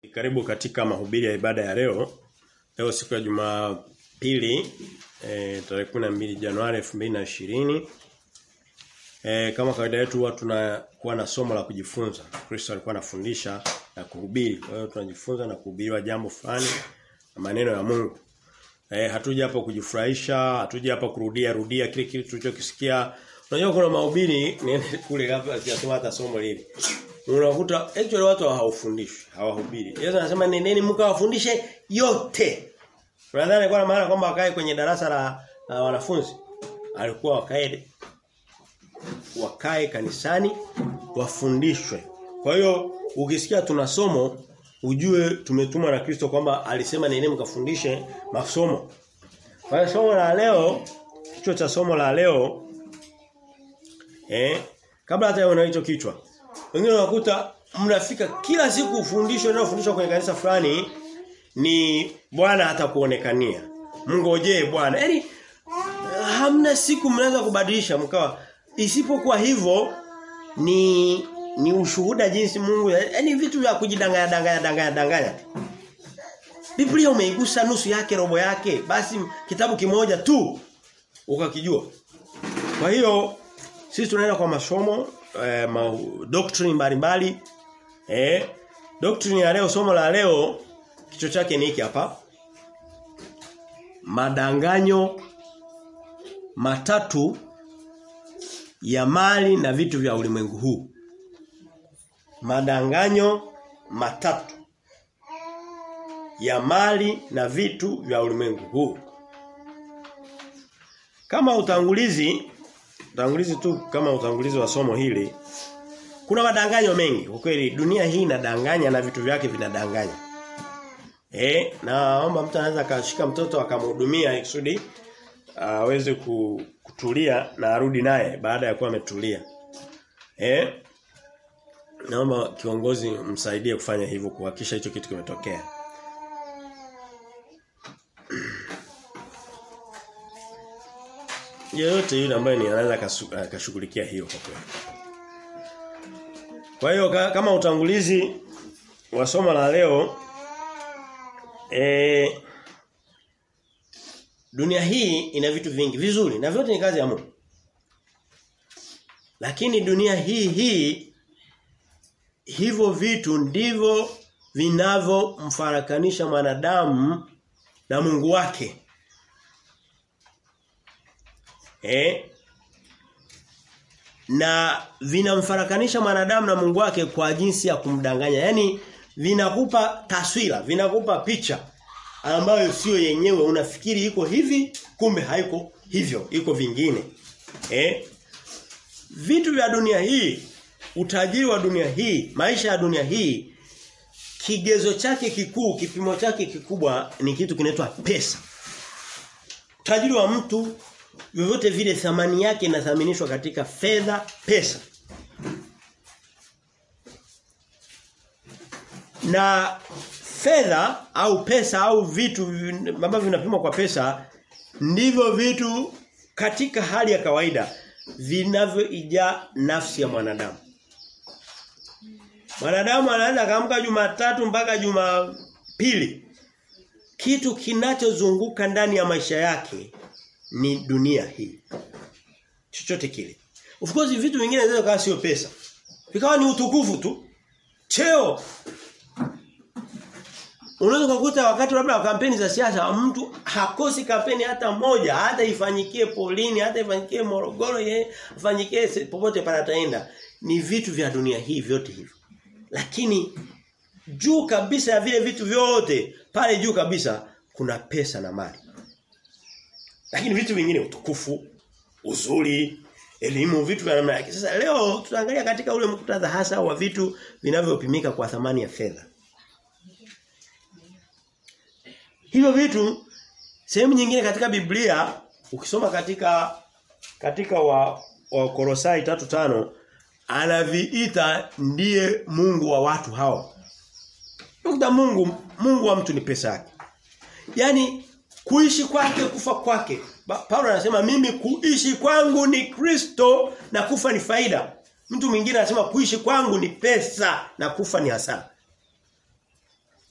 Karibu katika mahubiri ya ibada ya leo. Leo siku ya Jumapili eh tarehe 12 Januari 2020. Eh kama kawaida yetu huwa tunakuwa na somo la kujifunza. Kristo alikuwa anafundisha na kuhubiri. Kwa hiyo tunajifunza na kuhubiriwa jambo fulani na maneno ya Mungu. Eh hatuja hapa kujifurahisha, hatuja hapa kurudia rudia kile kile tulichokisikia. Unajua kuna mahubiri niende kule hapa sijasoma hata somo lile. Unakuta actually watu hawafundishwi, hawahubiri. Yesu anasema nendeni mkawafundishe yote. Unadhani alikuwa na maana kwamba wakae kwenye darasa la, la wanafunzi? Alikuwa wakae wakae kanisani wafundishwe. Kwa hiyo ukisikia tuna somo ujue tumetumwa na Kristo kwamba alisema nendeni mkafundishe masomo. Kwa hiyo somo la leo kichwa cha somo la leo eh kabla hata una hicho kichwa wengine unakuta mnafika kila siku ufundisho unaofundishwa kwenye kanisa fulani ni Bwana hatakuonekania. Mngojee Bwana. Yaani hamna siku mnaweza kubadilisha mkawa isipokuwa hivyo ni ni ushuhuda jinsi Mungu yaani vitu vya kujidanganya danganya danganya danganya. Biblia umeigusa nusu yake robo yake basi kitabu kimoja tu ukakijua. Kwa hiyo sisi tunaenda kwa masomo eh, ma, doctrine mbalimbali. Eh, doctrine ya leo somo la leo kichwa chake ni hiki hapa. Madanganyo matatu ya mali na vitu vya ulimwengu huu. Madanganyo matatu ya mali na vitu vya ulimwengu huu. Kama utangulizi utangulizi tu kama utangulizi wa somo hili kuna madanganyo mengi kwa kweli dunia hii inadanganya na vitu vyake vinadanganya eh naomba mtu anaweza akashika mtoto akamhudumia ikusudi aweze kutulia na arudi naye baada ya kuwa ametulia eh naomba kiongozi msaidie kufanya hivyo kuhakikisha hicho kitu kimetokea yeyote yule ambaye ni anaweza akashughulikia hiyo kwa kweli. Kwa hiyo kama utangulizi wa somo la leo e, dunia hii ina vitu vingi vizuri na vyote ni kazi ya Mungu. Lakini dunia hii hii hivyo vitu ndivyo vinavyomfarakanisha mwanadamu na Mungu wake. Eh? Na vinamfarakanisha mwanadamu na Mungu wake kwa jinsi ya kumdanganya. Yaani vinakupa taswira, vinakupa picha ambayo sio yenyewe unafikiri iko hivi kumbe haiko hivyo, iko vingine. Eh? Vitu vya dunia hii, utajiri wa dunia hii, maisha ya dunia hii kigezo chake kikuu, kipimo chake kikubwa ni kitu kinaitwa pesa. Utajiri wa mtu vyovyote vile thamani yake inathaminishwa katika fedha pesa na fedha au pesa au vitu ambavyo vinapimwa kwa pesa ndivyo vitu katika hali ya kawaida vinavyoijaa nafsi ya mwanadamu mwanadamu anaanza kaamka Jumatatu mpaka Jumapili kitu kinachozunguka ndani ya maisha yake ni dunia hii. Chochote kile. Of course vitu vingine vinaweza kuwa sio pesa. Vikawa ni utukufu tu. Cheo. Unaweza kukuta wakati labda wa kampeni za siasa mtu hakosi kampeni hata moja, hata ifanyikie Polini, hata ifanyikie Morogoro, ye ifanyikie popote pale ataenda. Ni vitu vya dunia hii vyote hivyo. Lakini juu kabisa ya vile vitu vyote, pale juu kabisa kuna pesa na mali. Lakini vitu vingine utukufu, uzuri, elimu, vitu vya namna yake. Sasa leo tutaangalia katika ule muktadha hasa wa vitu vinavyopimika kwa thamani ya fedha. Hivyo vitu sehemu nyingine katika Biblia ukisoma katika katika wa, wa Kolosai 3:5 anaviita ndiye Mungu wa watu hao. Nukta Mungu Mungu wa mtu ni pesa yake. Yaani kuishi kwake kufa kwake. Paulo anasema mimi kuishi kwangu ni Kristo na kufa ni faida. Mtu mwingine anasema kuishi kwangu ni pesa na kufa ni hasara.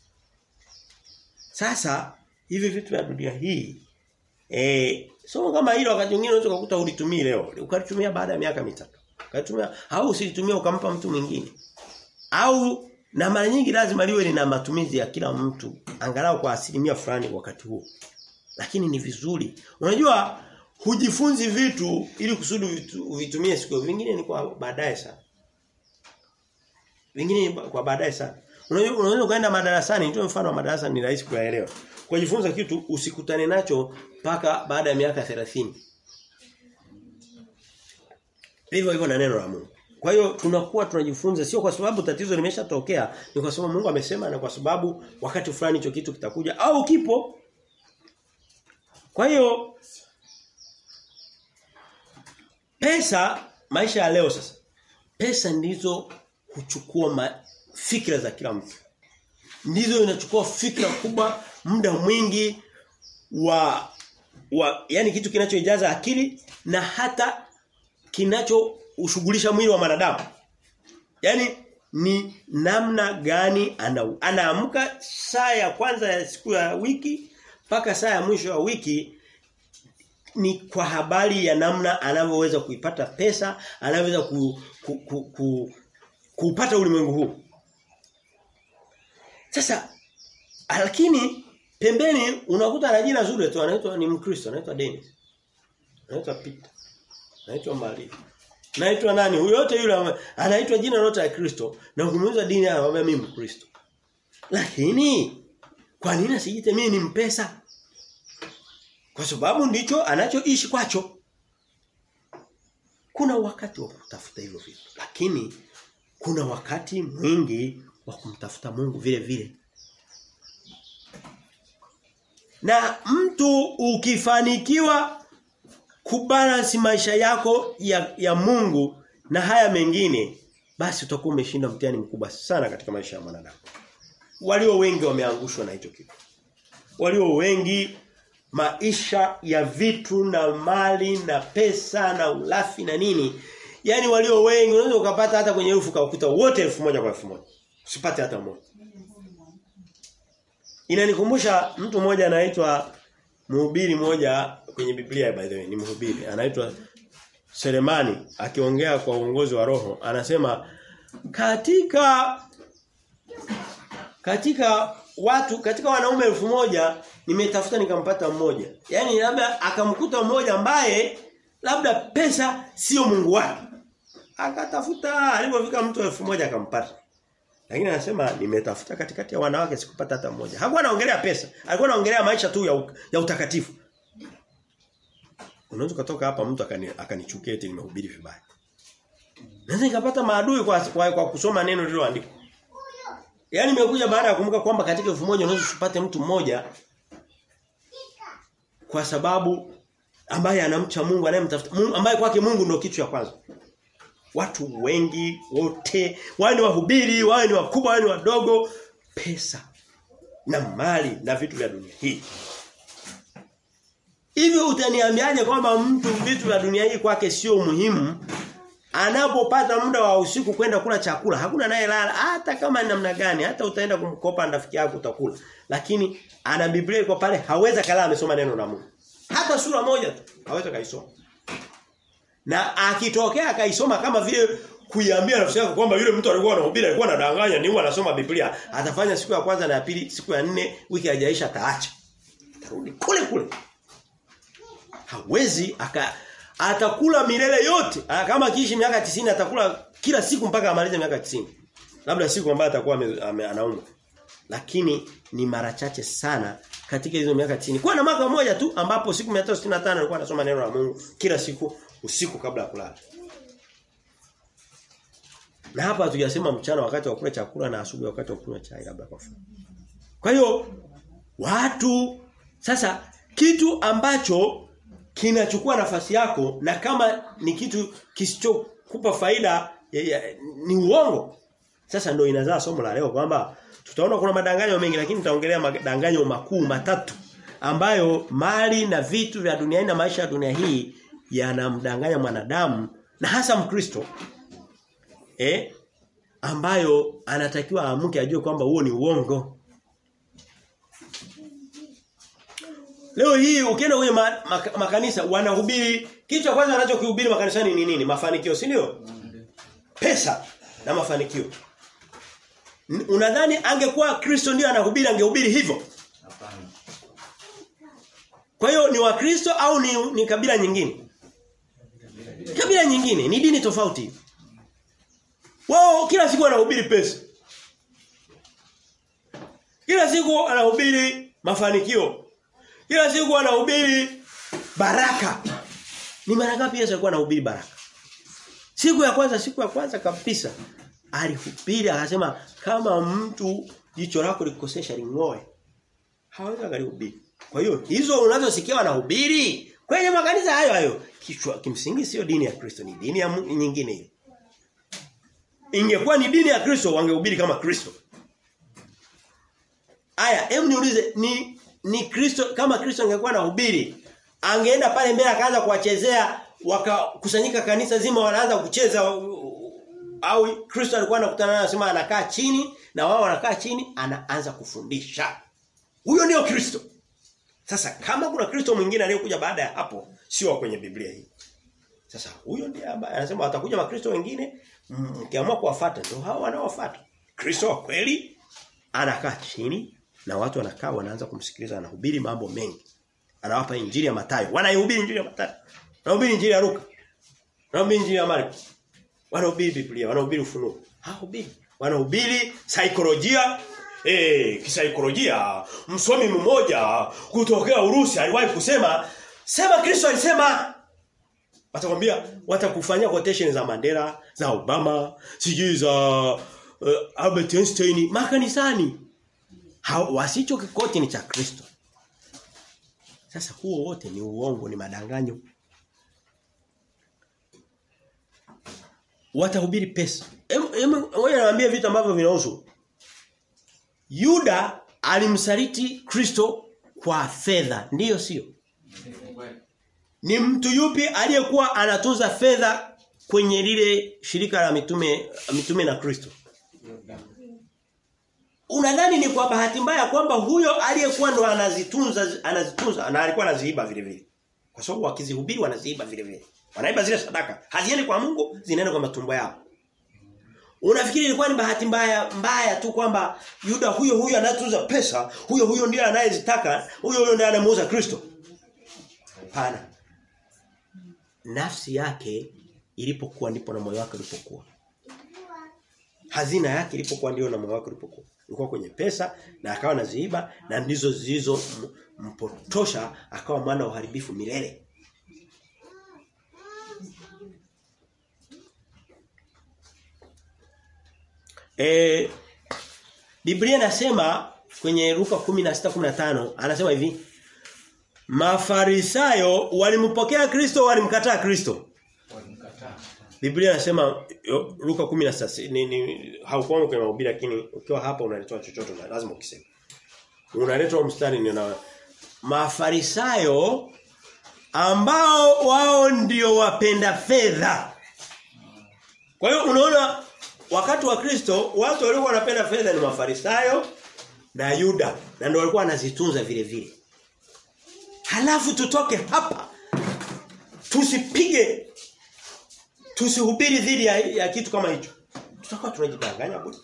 Sasa hivi vitu vya dunia hii eh somo kama hilo wakati mwingine unaweza kukuta ulitumia leo, ukalitumia baada ya miaka mitatu. Ukalitumia au usilitumia ukampa mtu mwingine. Au na mara nyingi lazima liwe lina matumizi ya kila mtu angalau kwa asilimia fulani wakati huo. Lakini ni vizuri. Unajua hujifunzi vitu ili kusudi vitu, vitumie siku vingine ni kwa baadaye sana. Vingine kwa baadaye sana. Unajua unaweza ukaenda madarasani, nitoe mfano wa madarasa ni rahisi kuyaelewa. Kujifunza kitu usikutane nacho mpaka baada ya miaka 30. Hivyo hivyo na neno la Mungu. Kwa hiyo tunakuwa tunajifunza sio kwa sababu tatizo limeshatokea, ni kwa sababu Mungu amesema na kwa sababu wakati fulani hicho kitu kitakuja au kipo. Kwa hiyo pesa maisha ya leo sasa. Pesa ndizo huchukua ma, fikra za kila mtu. Ndizo inachukua fikra kubwa, muda mwingi wa wa yani kitu kinachoijaza akili na hata kinacho ushughulisha mwili wa wanadamu. Yaani ni namna gani ana, anaamka saa ya kwanza ya siku ya wiki mpaka saa ya mwisho wa wiki ni kwa habari ya namna anavyoweza kuipata pesa, anavyoweza ku, ku, ku, ku, kuupata ulimwengu huu. Sasa lakini pembeni unakuta na jina zuri tu anaitwa ni Mkristo, anaitwa Dennis. Anaitwa Peter. Anaitwa Maria. Naitwa nani? Huyo yote yule anaitwa jina lote la Kristo na ukimuuliza dini anawaambia mimi Mkristo. Lakini kwa nini asijiite mimi ni mpesa? Kwa sababu ndicho anachoishi kwacho. Kuna wakati wa kutafuta hivyo vitu, lakini kuna wakati mwingi wa kumtafuta Mungu vile vile. Na mtu ukifanikiwa kubalance maisha yako ya, ya Mungu na haya mengine basi utakuwa umeshinda mtihani mkubwa sana katika maisha ya mwanadamu. Walio wengi wameangushwa na hicho kitu. Walio wengi maisha ya vitu na mali na pesa na ulafi na nini. Yaani walio wengi unaweza ukapata hata kwenye elfu kaukuta wote elfu moja kwa elfu moja. Usipate hata mmoja. Inanikumbusha mtu mmoja anaitwa mhubiri mmoja kwenye Biblia by the way ni mhubiri anaitwa Selemani akiongea kwa uongozi wa roho anasema katika katika watu katika wanaume elfu moja nimetafuta nikampata mmoja. Yaani labda akamkuta mmoja ambaye labda pesa sio Mungu wake. Akatafuta alipofika mtu elfu moja akampata. Lakini anasema nimetafuta katikati ya wanawake sikupata hata mmoja. Hakuwa anaongelea pesa, alikuwa anaongelea maisha tu ya, ya utakatifu. Unaweza kutoka hapa mtu akani akanichukia eti nimehubiri vibaya. Naweza nikapata maadui kwa, kwa, kwa kusoma neno lililoandikwa. Yaani nimekuja baada ya kumbuka kwamba katika elfu moja unaweza usipate mtu mmoja kwa sababu ambaye anamcha Mungu anayemtafuta Mungu ambaye kwake Mungu ndio kitu cha kwanza. Watu wengi wote, wao ni wahubiri, wao ni wakubwa, wao ni wadogo, pesa na mali na vitu vya dunia hii. Hivyo utaniambiaje kwamba mtu vitu vya dunia hii kwake sio muhimu anapopata muda wa usiku kwenda kula chakula hakuna naye lala hata kama ni namna gani hata utaenda kumkopa rafiki yako utakula lakini ana Biblia iko pale hawezi kala amesoma neno la Mungu hata sura moja tu hawezi kaisoma na akitokea akaisoma kama vile kuiambia nafsi yako kwamba yule mtu alikuwa anahubiri alikuwa anadanganya ni huwa anasoma Biblia atafanya siku ya kwanza na ya pili siku ya nne wiki haijaisha ataacha atarudi kule kule hawezi aka atakula milele yote. Kama akiishi miaka 90 atakula kila siku mpaka amalize miaka 90. Labda siku ambayo atakuwa anaumwa. Lakini ni mara chache sana katika hizo miaka 90. Kwa na mwaka mmoja tu ambapo siku 365 alikuwa anasoma neno la Mungu kila siku usiku kabla ya kulala. Na hapa hatujasema mchana wakati wa kula chakula na asubuhi wakati wa kunywa chai labda kwa Kwa hiyo watu sasa kitu ambacho kinachukua nafasi yako na kama ni kitu kisichokupa faida ya, ya, ni uongo. Sasa ndio inazaa somo la leo kwamba tutaona kuna madanganyo mengi lakini tutaongelea madanganyo makuu matatu ambayo mali na vitu vya duniani na maisha ya dunia hii yanamdanganya mwanadamu na hasa Mkristo eh ambayo anatakiwa aamke ajue kwamba huo ni uongo. Leo hii ukienda kwenye ma, ma, makanisa wanahubiri kitu cha kwanza wanachokihubiri makanisani ni nini? Mafanikio, si ndio? Pesa na mafanikio. N- Unadhani angekuwa Kristo ndio anahubiri angehubiri hivyo? Hapana. Kwa hiyo ni Wakristo au ni, ni kabila nyingine? Kabila nyingine, ni dini tofauti. Wao kila siku wanahubiri pesa. Kila siku anahubiri mafanikio. Kila siku anahubiri baraka. Ni mara ngapi Yesu alikuwa anahubiri baraka? Siku ya kwanza, siku ya kwanza kabisa alihubiri akasema kama mtu jicho lako likukosesha ling'oe. Hawezi akalihubiri. Kwa hiyo hizo unazosikia wanahubiri kwenye makanisa hayo hayo kichwa kimsingi sio dini ya Kristo ni dini ya mu- nyingine hiyo. Ingekuwa ni dini ya Kristo wangehubiri kama Kristo. Aya, hebu niulize ni ni Kristo kama Kristo angekuwa anahubiri angeenda pale mbele akaanza kuwachezea wakakusanyika kanisa zima wanaanza kucheza u- u- au Kristo alikuwa anakutana nao anasema anakaa chini na wao wanakaa chini anaanza kufundisha. Huyo ndio Kristo. Sasa kama kuna Kristo mwingine aliyekuja baada ya hapo sio wa kwenye Biblia hii. Sasa huyo ndiye ambaye anasema watakuja makristo wengine mm, mkiamua kuwafuata ndio hao wanaowafuata. Kristo wa kweli anakaa chini na watu wanakaa wanaanza kumsikiliza anahubiri mambo mengi. Anawapa injili ya Mathayo. Wanaihubiri injili ya Mathayo. Wanahubiri injili ya Luka. Wanahubiri injili ya Marko. Wanahubiri Biblia, wanahubiri ufunuo. Hahubiri. Wanahubiri saikolojia Eh, kisaikolojia msomi mmoja kutokea Urusi aliwahi kusema sema Kristo alisema watakwambia watakufanyia quotation za Mandela, za Obama, sijui za uh, Albert Einstein makanisani. Ha, wasicho kikoti ni cha Kristo. Sasa huo wote ni uongo, ni madanganyo. Watahubiri pesa. Ngoja niwaambie vitu ambavyo vinahusu. Yuda alimsaliti Kristo kwa fedha, ndiyo sio? Ni mtu yupi aliyekuwa anatunza fedha kwenye lile shirika la mitume mitume na Kristo? Unadhani ni kwa bahati mbaya kwamba huyo aliyekuwa ndo anazitunza anazitunza na alikuwa anaziiba vile vile. Kwa sababu wakizihubiri wanaziiba vile vile. Wanaiba zile sadaka. Haziendi kwa Mungu, zinaenda kwa matumbo yao. Unafikiri ilikuwa ni bahati mbaya mbaya tu kwamba Yuda huyo huyo anatunza pesa, huyo huyo ndiye anayezitaka, huyo huyo ndiye anamuuza Kristo? Hapana. Nafsi yake ilipokuwa ndipo na moyo wake ulipokuwa. Hazina yake ilipokuwa ndio na moyo wake ulipokuwa. Ilikuwa kwenye pesa na akawa naziiba na ndizo zilizo mpotosha akawa mwana wa uharibifu milele. E, Biblia inasema kwenye Luka 16:15 anasema hivi Mafarisayo walimpokea Kristo walimkataa Kristo. Walimkataa. Biblia inasema yo, Luka 16 ni, ni haukuwa kwenye mahubiri lakini ukiwa hapa unaletoa chochote na lazima ukiseme. Unaletwa mstari ni na Mafarisayo ambao wao ndio wapenda fedha. Kwa hiyo unaona wakati wa Kristo watu waliokuwa wanapenda fedha ni Mafarisayo na Yuda na ndio walikuwa wanazitunza vile vile. Halafu tutoke hapa tusipige tusihubiri dhidi ya, ya kitu kama hicho. Tutakuwa tunajidanganya bure.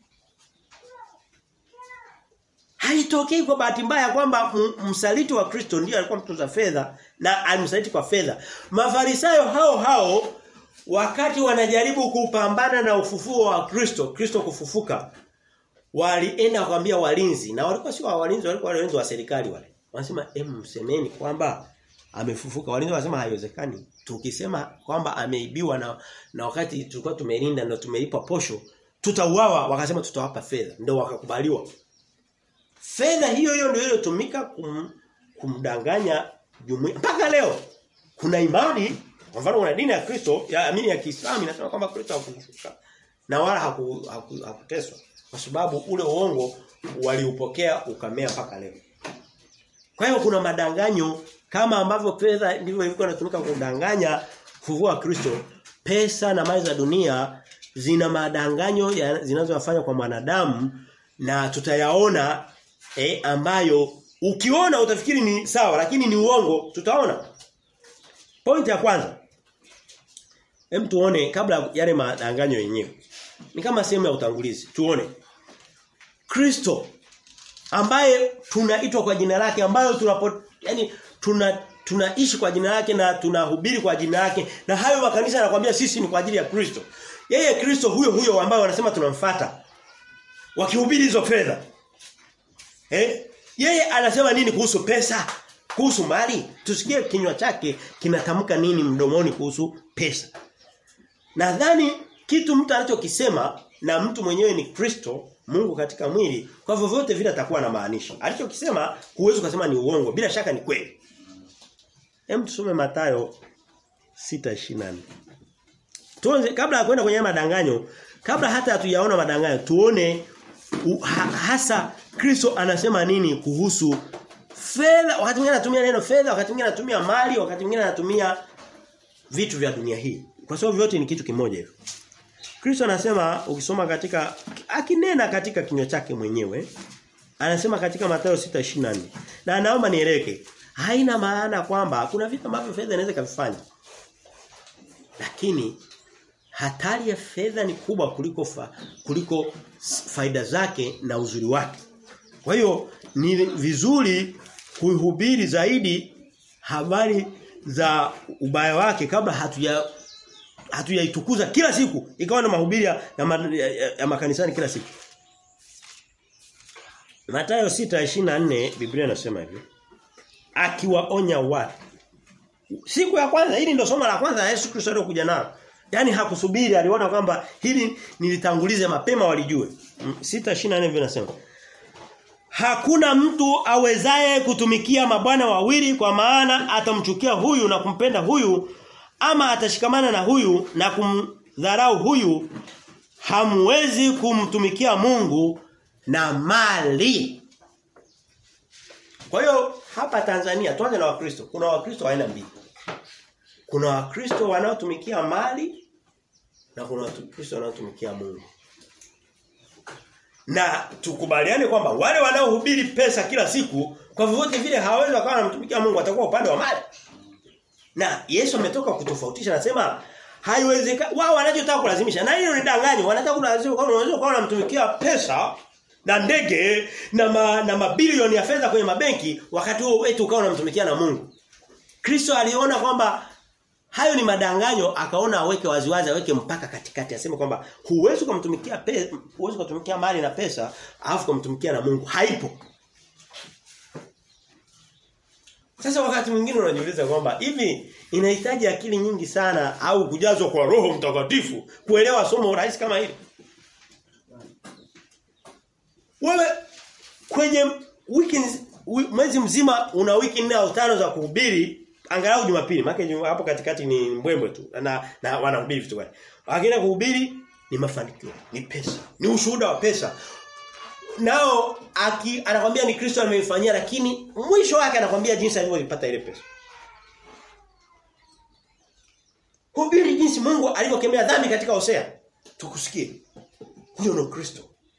Haitokei kwa bahati mbaya kwamba msaliti wa Kristo ndiye alikuwa mtunza fedha na alimsaliti kwa fedha. Mafarisayo hao hao wakati wanajaribu kupambana na ufufuo wa Kristo, Kristo kufufuka, walienda kuambia walinzi na walikuwa sio walinzi, walikuwa walinzi wa serikali wale. Wanasema em msemeni kwamba amefufuka. Walinzi wanasema haiwezekani. Tukisema kwamba ameibiwa na na wakati tulikuwa tumelinda na tumelipa posho, tutauawa, wakasema tutawapa fedha. Ndio wakakubaliwa. Fedha hiyo hiyo ndio iliyotumika kum, kumdanganya jumuiya. Mpaka leo kuna imani kwa mfano kuna dini ya Kristo, ya amini ya Kiislamu inasema kwamba Kristo hakufufuka na wala hakuteswa. Haku, haku kwa sababu ule uongo waliupokea ukamea mpaka leo. Kwa hiyo kuna madanganyo kama ambavyo fedha ndivyo ilikuwa inatumika kudanganya ufufuo wa Kristo, pesa na mali za dunia zina madanganyo zinazowafanya kwa mwanadamu na tutayaona eh, ambayo Ukiona utafikiri ni sawa lakini ni uongo, tutaona. Point ya kwanza. Hem tuone kabla yale madanganyo yenyewe. Ni kama sehemu ya utangulizi. Tuone. Kristo ambaye tunaitwa kwa jina lake ambayo tunapo yani tuna tunaishi kwa jina lake na tunahubiri kwa jina lake na hayo makanisa yanakuambia sisi ni kwa ajili ya Kristo. Yeye Kristo huyo huyo ambaye wanasema tunamfuata. Wakihubiri hizo fedha. Eh? Yeye anasema nini kuhusu pesa? Kuhusu mali? Tusikie kinywa chake kinatamka nini mdomoni kuhusu pesa. Nadhani kitu mtu anachokisema na mtu mwenyewe ni Kristo, Mungu katika mwili, kwa vyovyote vile atakuwa na maanisha. Alichokisema huwezi kusema ni uongo, bila shaka ni kweli. Hem tusome Mathayo 6:24. Tuanze kabla ya kwenda kwenye madanganyo, kabla hata hatujaona madanganyo, tuone u, ha, hasa Kristo anasema nini kuhusu fedha. Wakati mwingine anatumia neno fedha, wakati mwingine anatumia mali, wakati mwingine anatumia vitu vya dunia hii. Kwa sababu vyote ni kitu kimoja hivyo. Kristo anasema ukisoma katika akinena katika kinywa chake mwenyewe anasema katika Mathayo 6:24 na naomba nieleweke haina maana kwamba kuna vitu ambavyo fedha inaweza kuvifanya lakini hatari ya fedha ni kubwa kuliko fa, kuliko faida zake na uzuri wake kwa hiyo ni vizuri kuhubiri zaidi habari za ubaya wake kabla hatuja hatujaitukuza kila siku ikawa na mahubiri ya, ya, ya, ya makanisani kila siku Mathayo 6:24 Biblia inasema hivi akiwaonya watu siku ya kwanza hili ndio somo la kwanza Yesu Kristo alikuja nalo Yaani hakusubiri aliona kwamba hili nilitangulize mapema walijue 6:24 vinasema Hakuna mtu awezaye kutumikia mabwana wawili kwa maana atamchukia huyu na kumpenda huyu ama atashikamana na huyu na kumdharau huyu hamwezi kumtumikia Mungu na mali. Kwa hiyo hapa Tanzania tuanze na Wakristo. Kuna Wakristo aina mbili. Kuna Wakristo wanaotumikia mali na kuna Wakristo wanaotumikia Mungu. Na tukubaliane kwamba wale wanaohubiri pesa kila siku kwa vyovyote vile hawawezi wakawa wanamtumikia Mungu watakuwa upande wa mali. Na Yesu ametoka kutofautisha anasema haiwezekani wao wanachotaka kulazimisha na hiyo ni danganyo wanataka kulazimisha kama unaweza kuwa unamtumikia pesa na ndege na ma, na mabilioni ya fedha kwenye mabenki wakati huo wetu ukawa unamtumikia na Mungu. Kristo aliona kwamba hayo ni madanganyo akaona aweke waziwazi aweke mpaka katikati aseme kwamba huwezi kumtumikia pesa huwezi kumtumikia mali na pesa alafu kumtumikia na Mungu haipo. Sasa wakati mwingine unajiuliza kwamba hivi inahitaji akili nyingi sana au kujazwa kwa roho mtakatifu kuelewa somo rahisi kama hili. Wewe kwenye wiki mwezi mzima una wiki nne au tano za kuhubiri angalau Jumapili maana hapo katikati ni mbwembwe tu na, na wanahubiri vitu gani. Wakienda kuhubiri ni mafanikio, ni pesa, ni ushuhuda wa pesa. Nao aki anakwambia ni Kristo ameifanyia lakini mwisho wake anakwambia jinsi alivyopata ile pesa. Hubiri jinsi Mungu alivyokemea dhambi katika Hosea. Tukusikie. Huyo ndio Kristo.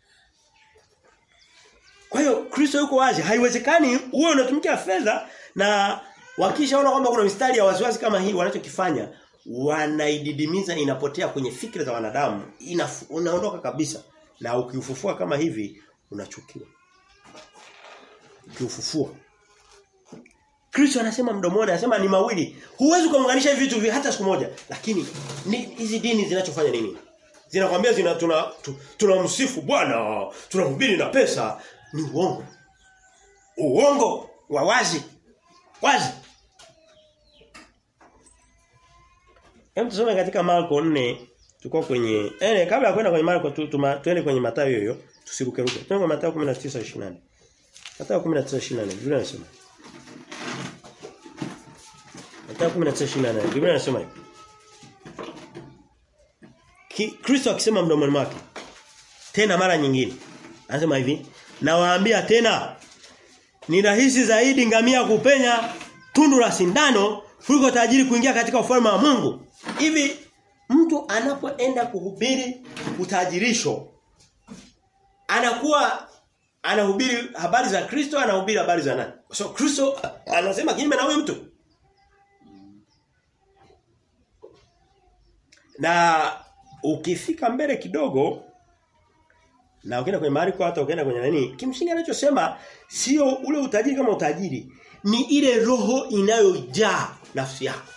Kwa hiyo Kristo yuko wazi, haiwezekani uwe unatumikia fedha na wakishaona kwamba kuna mistari ya wasiwasi kama hii wanachokifanya wanaididimiza inapotea kwenye fikra za wanadamu, unaondoka kabisa. Na ukiufufua kama hivi unachukiwa. Ukiufufua. Kristo anasema mdomoni anasema ni mawili. Huwezi kuunganisha hivi vitu hata siku moja. Lakini hizi dini zinachofanya nini? Zinakwambia zina tuna tunamsifu tuna Bwana, tunahubiri na pesa ni uongo. Uongo wa wazi. Wazi. Hem tusome katika Marko 4 tuko kwenye eh kabla ya kwenda kwenye Marko tu, tuende kwenye Mathayo hiyo tusiruke ruke. Tuende kwenye Mathayo 19:24. Mathayo 19:24 Biblia inasema. Mathayo 19:24 Biblia inasema hivi. Kristo akisema mdomoni mwake tena mara nyingine anasema hivi nawaambia tena ni rahisi zaidi ngamia kupenya tundu la sindano kuliko tajiri kuingia katika ufalme wa Mungu hivi mtu anapoenda kuhubiri utajirisho anakuwa anahubiri habari za Kristo anahubiri habari za nani? So Kristo anasema kinyume na huyo mtu. Na ukifika mbele kidogo na ukienda kwenye Marko hata ukienda kwenye nani kimsingi anachosema sio ule utajiri kama utajiri ni ile roho inayojaa nafsi yako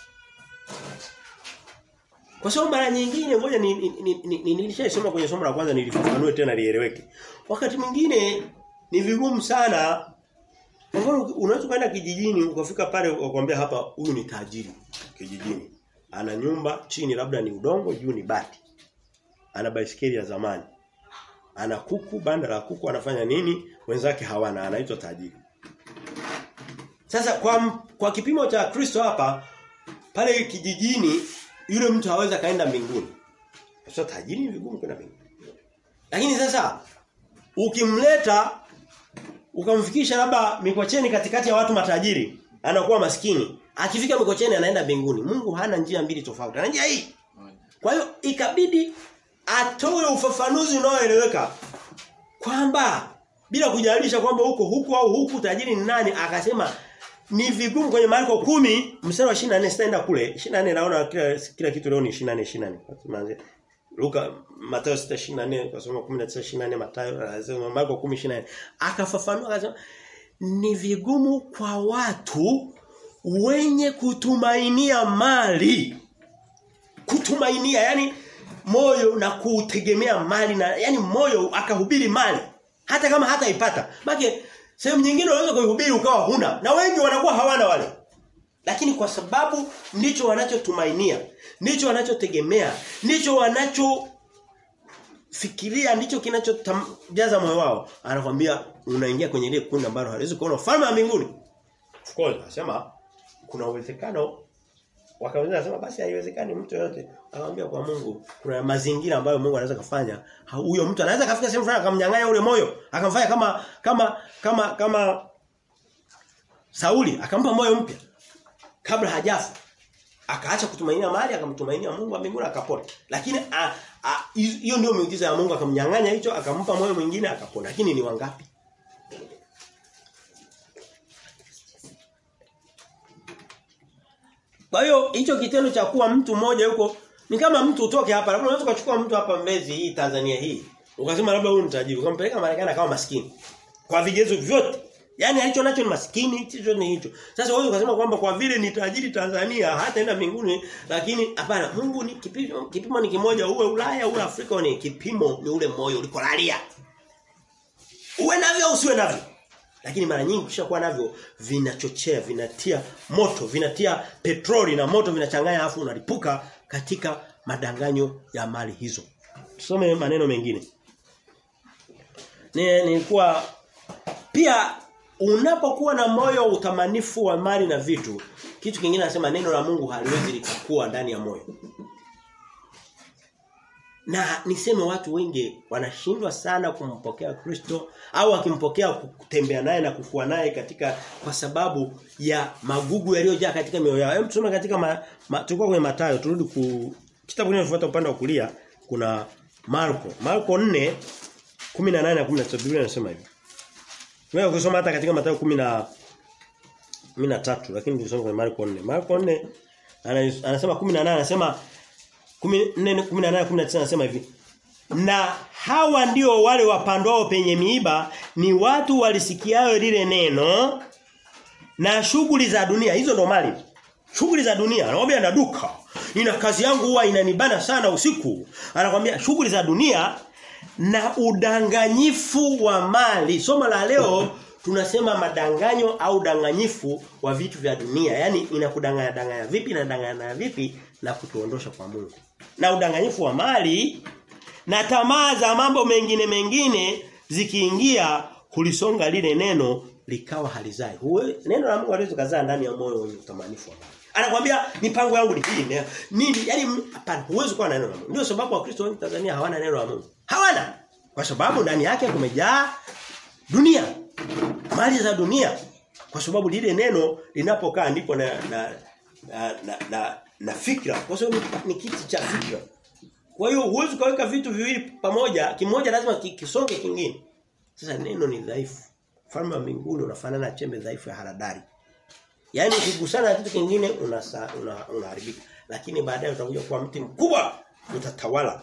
kwa sababu mara nyingine ngoja ni, ni, ni, ni, ni nilishasoma kwenye somo la kwanza nilifafanue tena lieleweke. Wakati mwingine ni vigumu sana kwa mfano unaweza kwenda kijijini ukafika pale ukwambia hapa huyu ni tajiri kijijini. Ana nyumba chini labda ni udongo juu ni bati. Ana baisikeli ya zamani. Ana kuku banda la kuku anafanya nini? Wenzake hawana anaitwa tajiri. Sasa kwa kwa kipimo cha Kristo hapa pale kijijini yule mtu hawezi kaenda mbinguni. Sasa tajiri ni vigumu kwenda mbinguni. Lakini sasa ukimleta ukamfikisha labda Mikocheni katikati ya watu matajiri, anakuwa maskini. Akifika Mikocheni anaenda mbinguni. Mungu hana njia mbili tofauti. Ana njia hii. Kwa hiyo ikabidi atoe ufafanuzi unaoeleweka kwamba bila kujalisha kwamba huko huku au huku tajiri ni nani akasema ni vigumu kwenye Marko kumi mstari wa 24 sitaenda kule 24 naona kila kila kitu leo ni 24 24 Luka Mathayo 6:24 kwa somo 19:24 Mathayo anasema Marko 10:24 akafafanua akasema ni vigumu kwa watu wenye kutumainia mali kutumainia yani moyo na kutegemea mali na yani moyo akahubiri mali hata kama hataipata maana Sehemu nyingine unaweza kuihubiri ukawa huna na wengi wanakuwa hawana wale. Lakini kwa sababu ndicho wanachotumainia, ndicho wanachotegemea, ndicho wanacho fikiria ndicho kinachojaza moyo wao. Anakuambia unaingia kwenye ile kundi ambalo haliwezi kuona ufalme wa mbinguni. Of course, anasema kuna uwezekano wakaweza kusema basi haiwezekani mtu yote anamwambia kwa Mungu kuna mazingira ambayo Mungu anaweza kufanya huyo mtu anaweza kafika sehemu fulani akamnyang'anya ule moyo akamfanya kama kama kama kama Sauli akampa moyo mpya kabla hajafa akaacha kutumainia mali akamtumainia Mungu wa mbinguni akapona lakini hiyo ndio miujiza ya Mungu akamnyang'anya hicho akampa moyo mwingine akapona lakini ni wangapi Kwa hiyo hicho kitendo cha kuwa mtu mmoja yuko ni kama mtu utoke hapa labda unaweza kuchukua mtu hapa Mbezi hii Tanzania hii ukasema labda huyu ni tajiri ukampeleka Marekani kama maskini kwa vigezo vyote Yaani alicho nacho ni maskini hicho ni hicho. Sasa wewe ukasema kwamba kwa vile ni tajiri Tanzania hataenda mbinguni lakini hapana Mungu ni kipimo, kipimo ni kimoja uwe Ulaya uwe Afrika ni kipimo ni ule moyo ulikolalia. Uwe navyo usiwe navyo. Lakini mara nyingi ukishakuwa navyo vinachochea, vinatia moto, vinatia petroli na moto vinachanganya afu unalipuka katika madanganyo ya mali hizo. Tusome maneno mengine. Ni nilikuwa pia unapokuwa na moyo utamanifu wa mali na vitu, kitu kingine anasema neno la Mungu haliwezi likakua ndani ya moyo. Na niseme watu wengi wanashindwa sana kumpokea Kristo au akimpokea kutembea naye na kukua naye katika kwa sababu ya magugu yaliyojaa katika mioyo yao. Hebu tusome katika ma, ma, tulikuwa kwenye Mathayo turudi ku kitabu kinachofuata upande wa kulia kuna Marko. Marko 4 18 na 19 Biblia inasema hivi. Tunaweza kusoma hata katika Mathayo 10 na 13 lakini tulisoma kwenye Marko 4. Marko 4 anasema 18 anasema 14 18 19 anasema hivi. Na hawa ndio wale wapandwao penye miiba ni watu walisikiayo lile neno na shughuli za dunia hizo ndo mali. Shughuli za dunia anamwambia na duka. Nina kazi yangu huwa inanibana sana usiku. Anakuambia shughuli za dunia na udanganyifu wa mali. Somo la leo tunasema madanganyo au danganyifu wa vitu vya dunia. Yaani inakudanganya danganya vipi na danganya vipi na kutuondosha kwa Mungu. Na udanganyifu wa mali na tamaa za mambo mengine mengine zikiingia kulisonga lile neno likawa halizai. Huwe, neno la Mungu haliwezi kuzaa ndani ya moyo wenye utamanifu wa mali. Anakuambia mipango yangu ni hii. Nini? Yaani hapana, huwezi kuwa na neno la Mungu. Ndio sababu Wakristo wengi Tanzania hawana neno la Mungu. Hawana. Kwa sababu ndani yake kumejaa dunia. Mali za dunia. Kwa sababu lile neno linapokaa ndipo na na na, na, na, na fikra. Kwa sababu ni kiti cha fikra. Kwa hiyo huwezi kaweka vitu viwili pamoja, kimoja lazima kisonge kingine. Sasa neno ni dhaifu. Ufalme wa mbinguni unafanana na chembe dhaifu ya haradali. Yaani ukigusana na kitu kingine unasa, una, unaharibika. Lakini baadaye utakuja kuwa mti mkubwa utatawala.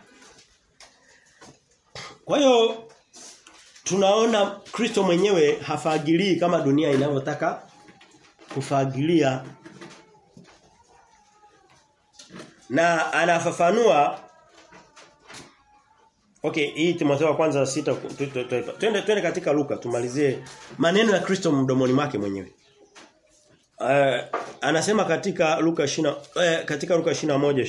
Kwa hiyo tunaona Kristo mwenyewe hafagilii kama dunia inavyotaka kufagilia na anafafanua Okay, hii Timotheo wa kwanza sita twende twende katika Luka tumalizie maneno ya Kristo mdomoni mwake mwenyewe. Uh, anasema katika Luka 20 uh, katika Luka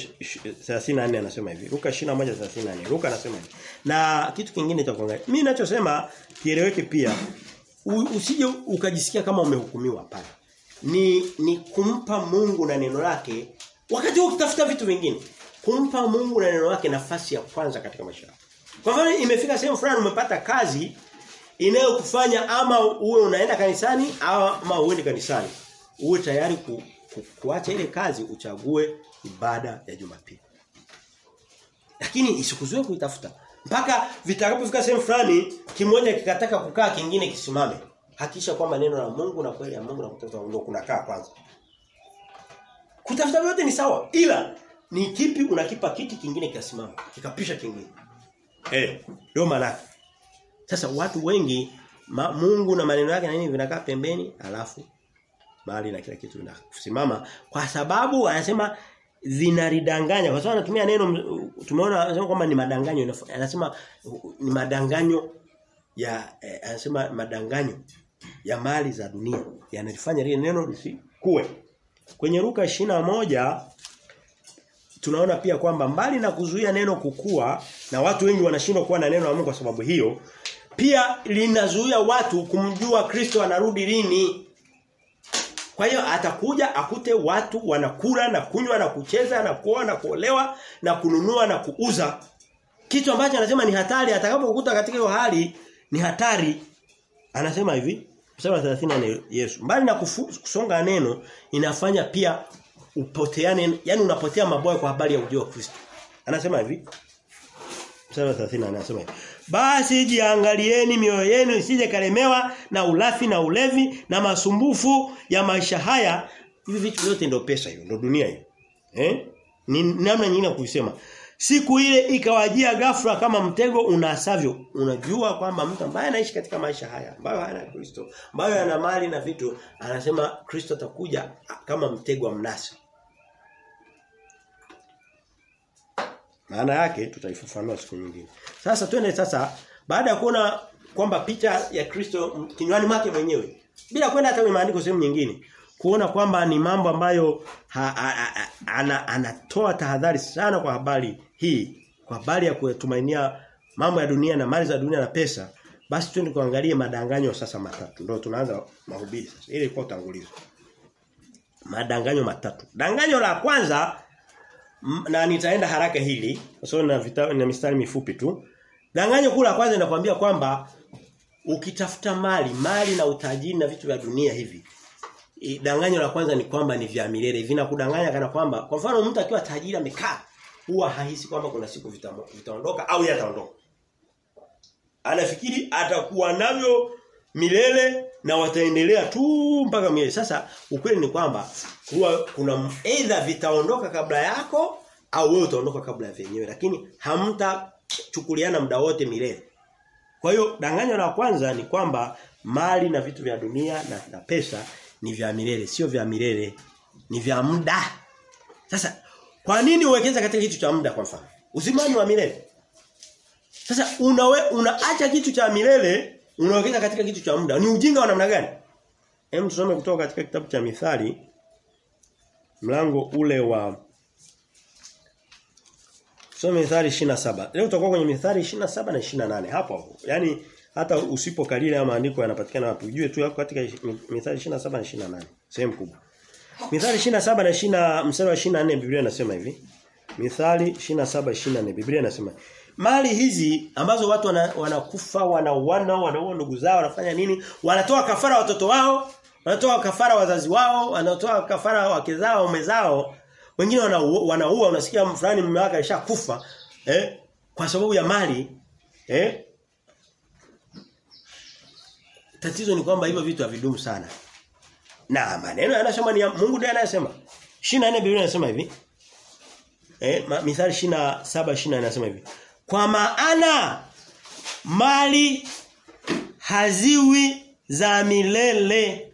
21:34 anasema hivi. Luka 21:34. Luka anasema hivi. Na kitu kingine cha kuangalia. Mimi ninachosema kieleweke pia. U, usije ukajisikia kama umehukumiwa hapana. Ni ni kumpa Mungu na neno lake wakati ukitafuta vitu vingine. Kumpa Mungu na neno lake nafasi ya kwanza katika maisha yako. Kwa mfano imefika sehemu fulani umepata kazi inayokufanya ama uwe unaenda kanisani ama uende kanisani. Uwe tayari ku, ku, kuacha ile kazi uchague ibada ya Jumapili. Lakini isikuzuie kuitafuta. Mpaka vitakapofika sehemu fulani kimoja kikataka kukaa kingine kisimame. Hakisha kwamba neno la Mungu na kweli ya Mungu na kutafuta ndio kunakaa kwanza. Kutafuta vyote ni sawa ila ni kipi unakipa kiti kingine kikasimama kikapisha kingine. Eh, ndio maana. Sasa watu wengi ma, Mungu na maneno yake na nini vinakaa pembeni alafu mali na kila kitu vinasimama kwa sababu anasema vinaridanganya kwa sababu anatumia neno tumeona anasema kwamba ni madanganyo anasema ni madanganyo ya eh, anasema madanganyo ya mali za dunia yanalifanya lile neno lisikue kwenye Luka moja tunaona pia kwamba mbali na kuzuia neno kukua na watu wengi wanashindwa kuwa na neno la Mungu kwa sababu hiyo pia linazuia watu kumjua Kristo anarudi lini kwa hiyo atakuja akute watu wanakula na kunywa na kucheza na kuoa na kuolewa na kununua na kuuza kitu ambacho anasema ni hatari atakapokukuta katika hiyo hali ni hatari anasema hivi Mstari 34 Yesu. Mbali na kufu, kusonga neno inafanya pia upoteane yani unapotea maboya kwa habari ya ujio wa Kristo. Anasema hivi. Mstari 34 anasema hivi. Basi jiangalieni mioyo yenu isije kalemewa na ulafi na ulevi na masumbufu ya maisha haya. Hivi vitu vyote ndio pesa hiyo, ndio dunia hiyo. Eh? Ni namna nyingine ya kusema. Siku ile ikawajia ghafla kama mtego unasavyo. Unajua kwamba mtu ambaye anaishi katika maisha haya, ambayo hana Kristo, ambayo ana mali na vitu, anasema Kristo atakuja kama mtego wa mnasa. Maana yake tutaifafanua siku nyingine. Sasa twende sasa baada ya kuona kwamba picha ya Kristo kinywani mwake mwenyewe bila kwenda hata kwenye maandiko sehemu nyingine kuona kwamba ni mambo ambayo ha, ha, ha, ana, anatoa tahadhari sana kwa habari hii kwa habari ya kutumainia mambo ya dunia na mali za dunia na pesa basi twende kuangalia madanganyo sasa matatu ndio tunaanza mahubiri sasa ile ilikuwa utangulizo madanganyo matatu danganyo la kwanza na nitaenda haraka hili kwa sababu na vita, na mistari mifupi tu danganyo kula kwanza inakwambia kwamba ukitafuta mali mali na utajiri na vitu vya dunia hivi danganyo la kwanza ni kwamba ni vya milele vinakudanganya kana kwamba kwa mfano mtu akiwa tajiri amekaa huwa hahisi kwamba kuna siku vitaondoka vita au yataondoka anafikiri atakuwa navyo milele na wataendelea tu mpaka milele sasa ukweli ni kwamba huwa kuna either vitaondoka kabla yako au wewe utaondoka kabla ya vyenyewe lakini hamtachukuliana muda wote milele kwa hiyo danganyo la kwanza ni kwamba mali na vitu vya dunia na, na pesa ni vya milele sio vya milele ni vya muda sasa kwa nini uwekeza katika kitu cha muda kwa mfano uzimani wa milele sasa unawe unaacha kitu cha milele unawekeza katika kitu cha muda ni ujinga wa namna gani hem tusome kutoka katika kitabu cha mithali mlango ule wa Tusome Mithali 27. Leo tutakuwa kwenye Mithali 27 na 28 hapo hapo. Yaani hata usipokalili haya maandiko yanapatikana wapi ujue tu yako katika Mithali 27 na 28 sehemu kubwa Mithali 27 na 20 mstari wa 24 Biblia inasema hivi Mithali 27 24 Biblia inasema mali hizi ambazo watu wanakufa wana wanauana wanaua ndugu zao wanafanya nini wanatoa kafara watoto wao wanatoa kafara wazazi wao wanatoa kafara wake zao waume zao wengine wanaua wana unasikia fulani mume wake alishakufa eh kwa sababu ya mali eh Tatizo ni kwamba hivyo vitu havidumu sana. Na maneno yanasema ni ya Mungu ndiye anayesema. 24 Biblia inasema hivi. Eh, Mithali 27 20 inasema hivi. Kwa maana mali haziwi za milele.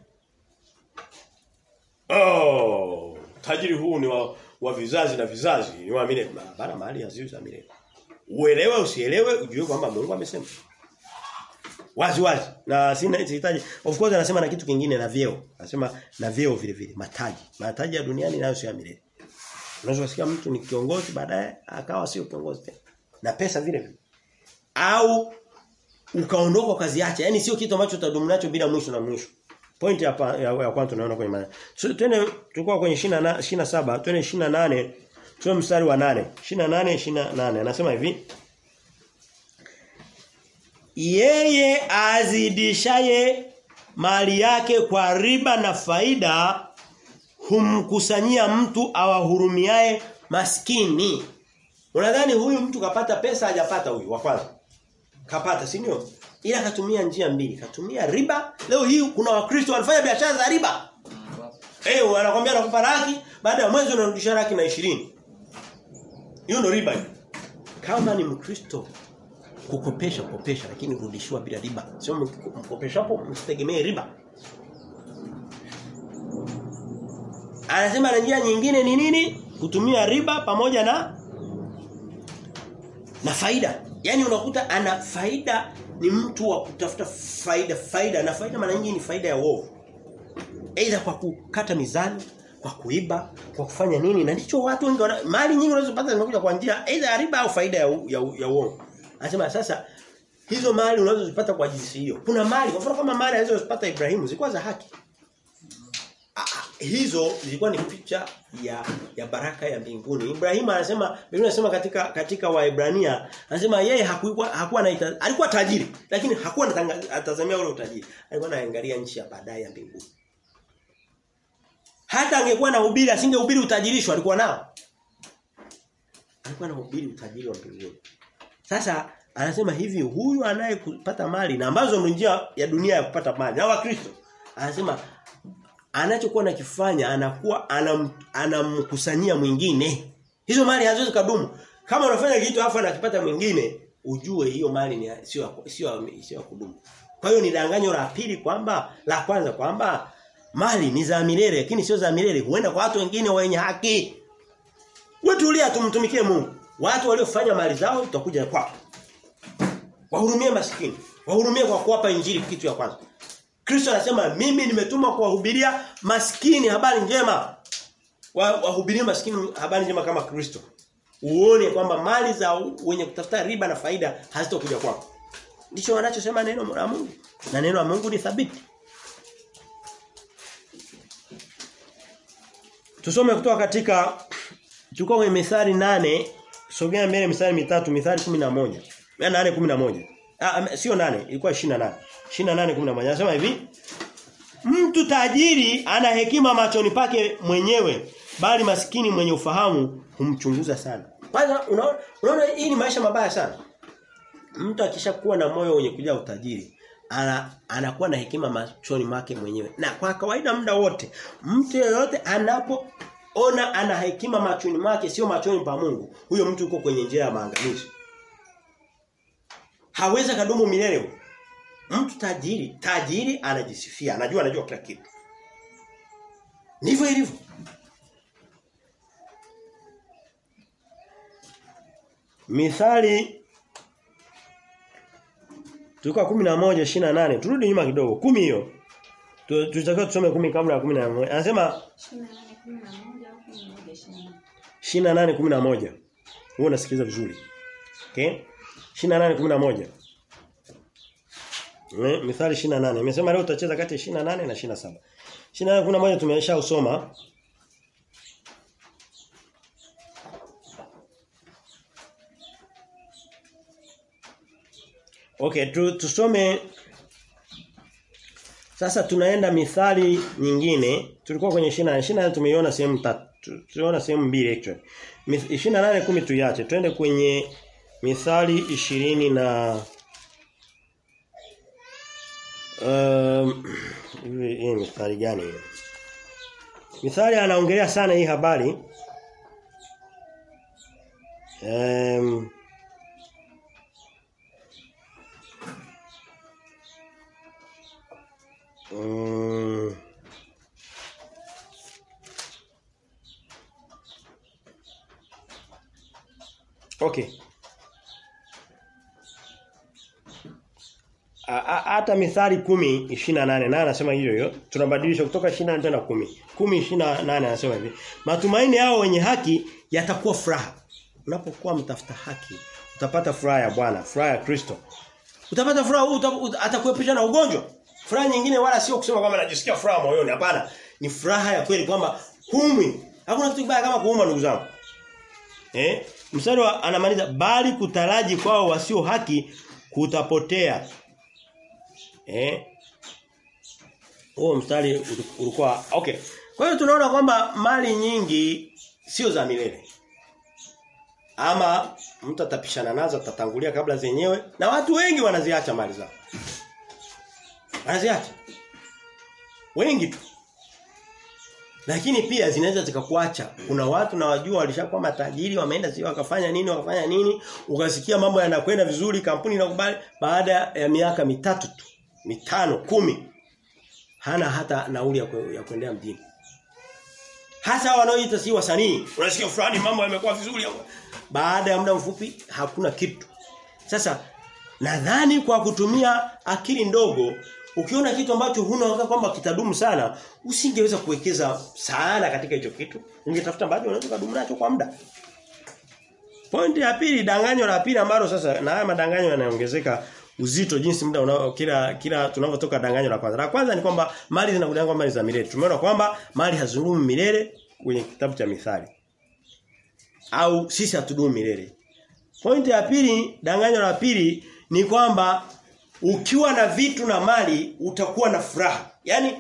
Oh, tajiri huu ni wa, wa vizazi na vizazi, ni wa milele. Bana mali haziwi za milele. Uelewe usielewe ujue kwamba Mungu amesema. Wazi wazi. Na sina sihitaji. Of course anasema na kitu kingine na vyeo. Anasema na vyeo vile vile, mataji. Mataji ya duniani nayo sio ya milele. Unaweza kusikia mtu ni kiongozi baadaye akawa sio kiongozi tena. Na pesa vile vile. Au ukaondoka kaziacha. Yaani sio kitu ambacho utadumu nacho bila mwisho na mwisho. Point ya, ya, ya kwanza tunaona kwenye maana. So, twende tulikuwa kwenye 27, 27, twende 28. Tuwe mstari wa 8. 28 28. Anasema hivi. Yeye azidishaye mali yake kwa riba na faida humkusanyia mtu awahurumiaye maskini. Unadhani huyu mtu kapata pesa hajapata huyu wa kwanza? Kapata, si ndio? Ila katumia njia mbili. Katumia riba. Leo hii kuna wakristo wanafanya biashara za riba. Eh, hey, wanakuambia anakupa laki, baada ya mwezi unarudisha laki na 20. Hiyo ndio riba hiyo. Kama ni mkristo kukopesha kopesha lakini kurudishiwa bila riba. Sio mkopeshapo msitegemee riba. Anasema na njia nyingine ni nini? Kutumia riba pamoja na na faida. Yaani unakuta ana faida ni mtu wa kutafuta faida faida na faida mara nyingi ni faida ya uovu. Aidha kwa kukata mizani, kwa kuiba, kwa kufanya nini na ndicho watu wengi wana, mali nyingi unazopata zinakuja kwa njia aidha ya riba au faida ya ya, ya uovu. Anasema sasa hizo mali unazozipata kwa jinsi hiyo. Kuna mali kwa mfano kama mali alizozipata Ibrahimu zilikuwa za haki. Ah, hizo zilikuwa ni picha ya ya baraka ya mbinguni. Ibrahimu anasema Biblia inasema katika katika Waebrania anasema yeye hakuwa hakuwa na alikuwa tajiri lakini hakuwa anatazamia ule utajiri. Alikuwa anaangalia nchi ya baadaye ya mbinguni. Hata angekuwa na hubiri asingehubiri utajirisho alikuwa nao. Alikuwa anahubiri utajiri wa mbinguni. Sasa anasema hivi huyu anayepata mali na ambazo ni njia ya dunia ya kupata mali na wakristo anasema anachokuwa nakifanya anakuwa anam, anamkusanyia mwingine. Hizo mali haziwezi kudumu. Kama unafanya kitu afa anakipata mwingine, ujue hiyo mali ni sio sio sio kudumu. Kwa hiyo ni danganyo la pili kwamba la kwanza kwamba mali ni za milele lakini sio za milele huenda kwa watu wengine wenye haki. Wewe tulia tumtumikie Mungu. Watu waliofanya mali zao tutakuja kwako. Wahurumie maskini. Wahurumie kwa kuwapa injili kitu ya kwanza. Kristo anasema mimi nimetuma kuwahubiria maskini habari njema. Wahubirie maskini habari njema kama Kristo. Uone kwamba mali za wenye kutafuta riba na faida hazitokuja kwako. Ndicho wanachosema neno la Mungu. Na neno la Mungu ni thabiti. Tusome kutoka katika tulikuwa kwenye Mithali nane sogea mbele mithali mitatu Mithali 11. Ya 8 11. Ah sio 8 ilikuwa 28. 28 11 anasema hivi Mtu tajiri ana hekima machoni pake mwenyewe bali maskini mwenye ufahamu humchunguza sana. Kwanza unaona unaona hii ni maisha mabaya sana. Mtu akishakuwa na moyo wenye kujaa utajiri ana anakuwa na hekima machoni make mwenyewe. Na kwa kawaida muda wote mtu yeyote anapo ona ana hekima machoni mwake sio machoni pa Mungu. Huyo mtu yuko kwenye njia ya maangamizi. Hawezi kadumu milele. Mtu tajiri, tajiri anajisifia, anajua anajua kila kitu. Ndivyo ilivyo. Mithali Tulikuwa 11 28. Turudi nyuma kidogo. 10 hiyo. Tutakiwa tusome 10 kabla ya 11. Anasema 28 11. Wewe unasikiliza vizuri. Okay? 28 11. Eh, Mithali 28. Imesema leo tutacheza kati ya 28 na 27. 28 11 tumesha usoma. Okay, tu, tusome sasa tunaenda mithali nyingine. Tulikuwa kwenye 28. 28 tumeiona sehemu tatu. Tuliona sehemu mbili actually. 28 10 tuiache. Twende kwenye mithali 20 na Um, hivi hii mithali gani hiyo? Mithali anaongelea sana hii habari. Um, um, Okay. hata mithali 10 28 na anasema hiyo hiyo tunabadilisha kutoka 28 tena 10 10 28 anasema hivi matumaini yao wenye haki yatakuwa furaha unapokuwa mtafuta haki utapata furaha ya Bwana furaha ya Kristo utapata furaha uta, uta, atakuepusha na ugonjwa furaha nyingine wala sio kusema kwamba najisikia furaha moyoni hapana ni furaha ya kweli kwamba humwi hakuna kitu kibaya kama kuuma ndugu zangu eh mstari anamaliza bali kutaraji kwao wasio haki kutapotea Eh? Huo mstari ulikuwa okay. Kwa hiyo tunaona kwamba mali nyingi sio za milele. Ama mtu atapishana nazo atatangulia kabla zenyewe na watu wengi wanaziacha mali zao. Wanaziacha. Wengi tu. Lakini pia zinaweza zikakuacha. Kuna watu na wajua walishakuwa matajiri, wameenda sio wakafanya nini, wakafanya nini, ukasikia mambo yanakwenda vizuri, kampuni inakubali baada ya miaka mitatu tu mitano kumi hana hata nauli ya, kwe, ya kuendea mjini hasa wanaoita si wasanii unasikia fulani mambo yamekuwa vizuri baada ya muda mfupi hakuna kitu sasa nadhani kwa kutumia akili ndogo ukiona kitu ambacho huna wakati kwamba kitadumu sana usingeweza kuwekeza sana katika hicho kitu ungetafuta ambacho unaweza kudumu nacho kwa muda Pointi ya pili danganyo la pili ambalo sasa na haya madanganyo yanaongezeka uzito jinsi muda unao kila kila tunavyotoka danganyo la kwanza. La kwanza ni kwamba mali zinakudanganya kwamba ni za milele. Tumeona kwamba mali hazidumu milele kwenye kitabu cha Mithali. Au sisi hatudumu milele. Pointi ya pili, danganyo la pili ni kwamba ukiwa na vitu na mali utakuwa na furaha. Yaani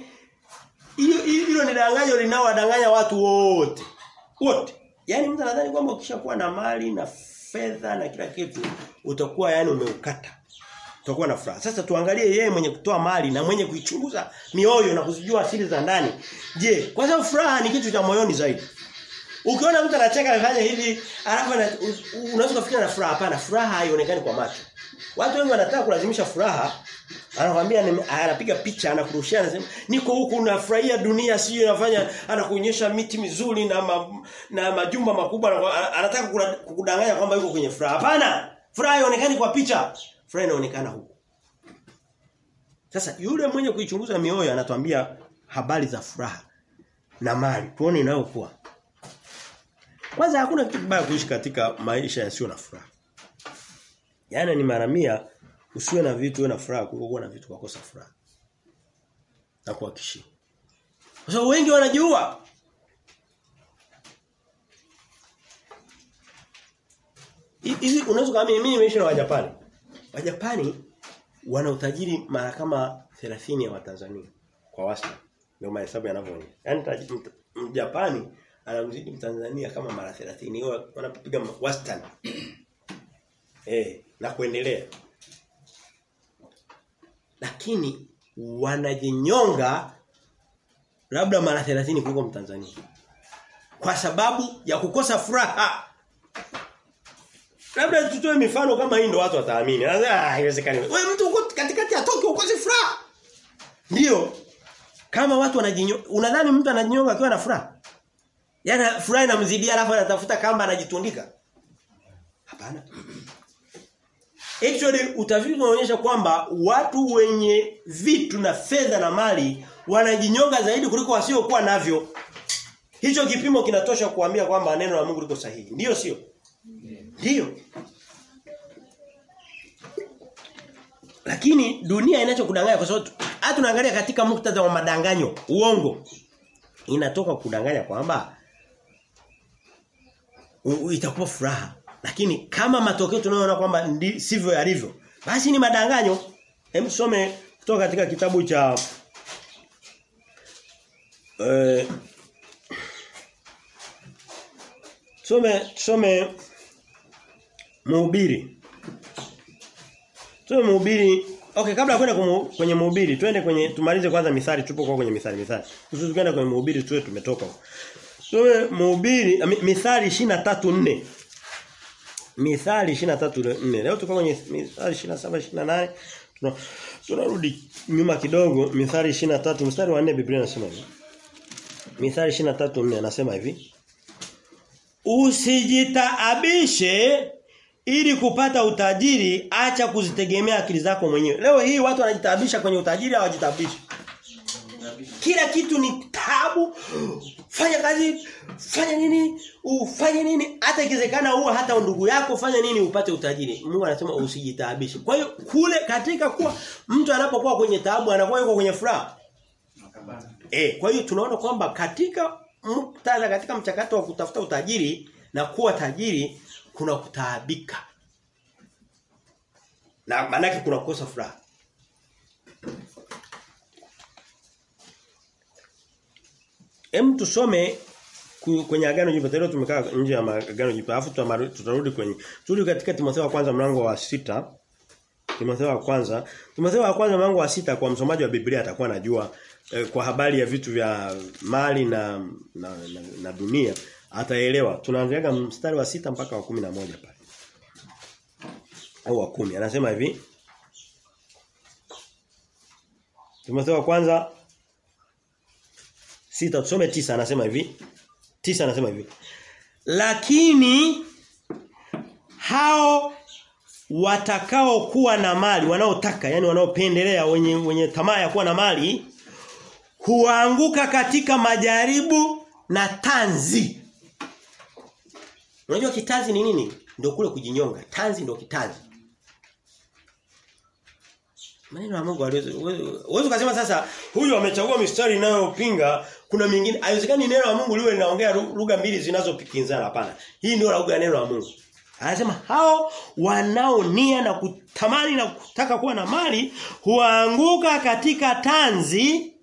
hilo ni danganyo linaowadanganya watu wote. Wote. Yaani mtu anadhani kwamba ukishakuwa na mali na fedha na kila kitu utakuwa yani umeukata utakuwa na furaha. Sasa tuangalie yeye mwenye kutoa mali na mwenye kuichunguza mioyo na kuzijua asili za ndani. Je, kwa sababu furaha ni kitu cha moyoni zaidi. Ukiona mtu anacheka anafanya hivi, alafu unaweza kufikiri na furaha hapana, furaha haionekani kwa macho. Watu wengi wanataka kulazimisha furaha. Anakuambia anapiga picha anakurushia anasema niko huku nafurahia dunia sio nafanya anakuonyesha miti mizuri na ma, na majumba makubwa anataka kukudanganya kwamba yuko kwenye furaha. Hapana. Furaha haionekani kwa picha furaha inaonekana huko. Sasa yule mwenye kuichunguza mioyo anatuambia habari za furaha na mali. Tuone inayokuwa. Kwanza hakuna kitu kibaya kuishi katika maisha yasiyo na furaha. Yaani ni mara mia usiwe na vitu uwe na furaha kuliko kuwa na vitu kukosa furaha. Na kuhakikishia. Kwa sababu wengi wanajua Hivi unaweza kama mimi nimeishi na Wajapani. Wajapani wana utajiri mara kama 30 ya Watanzania kwa wastani. Ndio mahesabu yanavyoonyesha. Yaani Mjapani anamzidi Mtanzania kama mara 30. Hiyo wanapiga wastani. eh, na kuendelea. Lakini wanajinyonga labda mara 30 kuliko Mtanzania. Kwa sababu ya kukosa furaha. Labda tutoe mifano kama hii ndo watu wataamini. Ah, haiwezekani. Wewe mtu uko katikati ya Tokyo ukose furaha. Ndio. Kama watu wanajinyo unadhani mtu anajinyonga akiwa na furaha? Yaani furaha inamzidia alafu anatafuta kamba anajitundika? Hapana. Actually utafiti unaonyesha kwamba watu wenye vitu na fedha na mali wanajinyonga zaidi kuliko wasiokuwa navyo. Hicho kipimo kinatosha kuambia kwamba neno la Mungu liko sahihi. Ndiyo sio? Ndiyo. Lakini dunia inachokudanganya kwa sababu hata tunaangalia katika muktadha wa madanganyo, uongo. Inatoka kudanganya kwamba itakuwa furaha. Lakini kama matokeo tunayoona kwamba sivyo yalivyo, basi ni madanganyo. Hem some kutoka katika kitabu cha eh Tusome tusome Mhubiri. Tusome Mhubiri Okay, kabla ya kwenda kumu- kwenye mhubiri, twende kwenye tumalize kwanza mithali tupo kwa kwenye mithali mithali. Kusudi kwenda kwenye mhubiri tuwe tumetoka huko. Tuwe mhubiri mi- mithali 23:4. Mithali 23:4. Leo tuko kwenye mithali 27 28. Tuna tunarudi nyuma kidogo mithali 23 mstari wa 4 Biblia inasema hivi. Mithali 23:4 anasema hivi. Usijitaabishe ili kupata utajiri acha kuzitegemea akili zako mwenyewe. Leo hii watu wanajitaabisha kwenye utajiri hawajitabishi. Kila kitu ni tabu. Fanya kazi, fanya nini? Ufanye nini? Hata ikiwezekana uwe hata ndugu yako fanya nini upate utajiri. Mungu anasema usijitaabishe. Kwa hiyo kule katika kuwa mtu anapokuwa kwenye taabu anakuwa yuko kwenye furaha. Eh, kwa hiyo tunaona kwamba katika muktadha katika mchakato wa kutafuta utajiri na kuwa tajiri kuna kutaabika. Na maana yake kuna kukosa furaha. Hem tusome ku- kwenye agano jipya leo tumekaa nje ya ma- agano jipya alafu tutamaru- tutarudi kwenye turudi katika Timotheo wa kwanza mlango wa sita Timotheo wa kwanza Timotheo wa kwanza mlango wa sita kwa msomaji wa Biblia atakuwa anajua eh, kwa habari ya vitu vya mali na na, na, na dunia ataelewa tunaanzaga mstari wa sita mpaka wa kumi na moja pale au wa kumi anasema hivi Timotheo wa kwanza sita tusome tisa anasema hivi tisa anasema hivi lakini hao watakao kuwa na mali wanaotaka yani wanaopendelea wenye wenye tamaa ya kuwa na mali huanguka katika majaribu na tanzi Unajua kitanzi ni nini? Ndio kule kujinyonga. Tanzi ndio kitanzi. Maneno ya Mungu aliweza uwezo kusema sasa huyu amechagua mistari inayopinga kuna mingine haiwezekani neno la Mungu liwe linaongea lu- lugha mbili zinazopikinzana hapana. Hii ndio lugha ya neno la Mungu. Anasema hao wanaonia na kutamani na kutaka kuwa na mali huanguka katika tanzi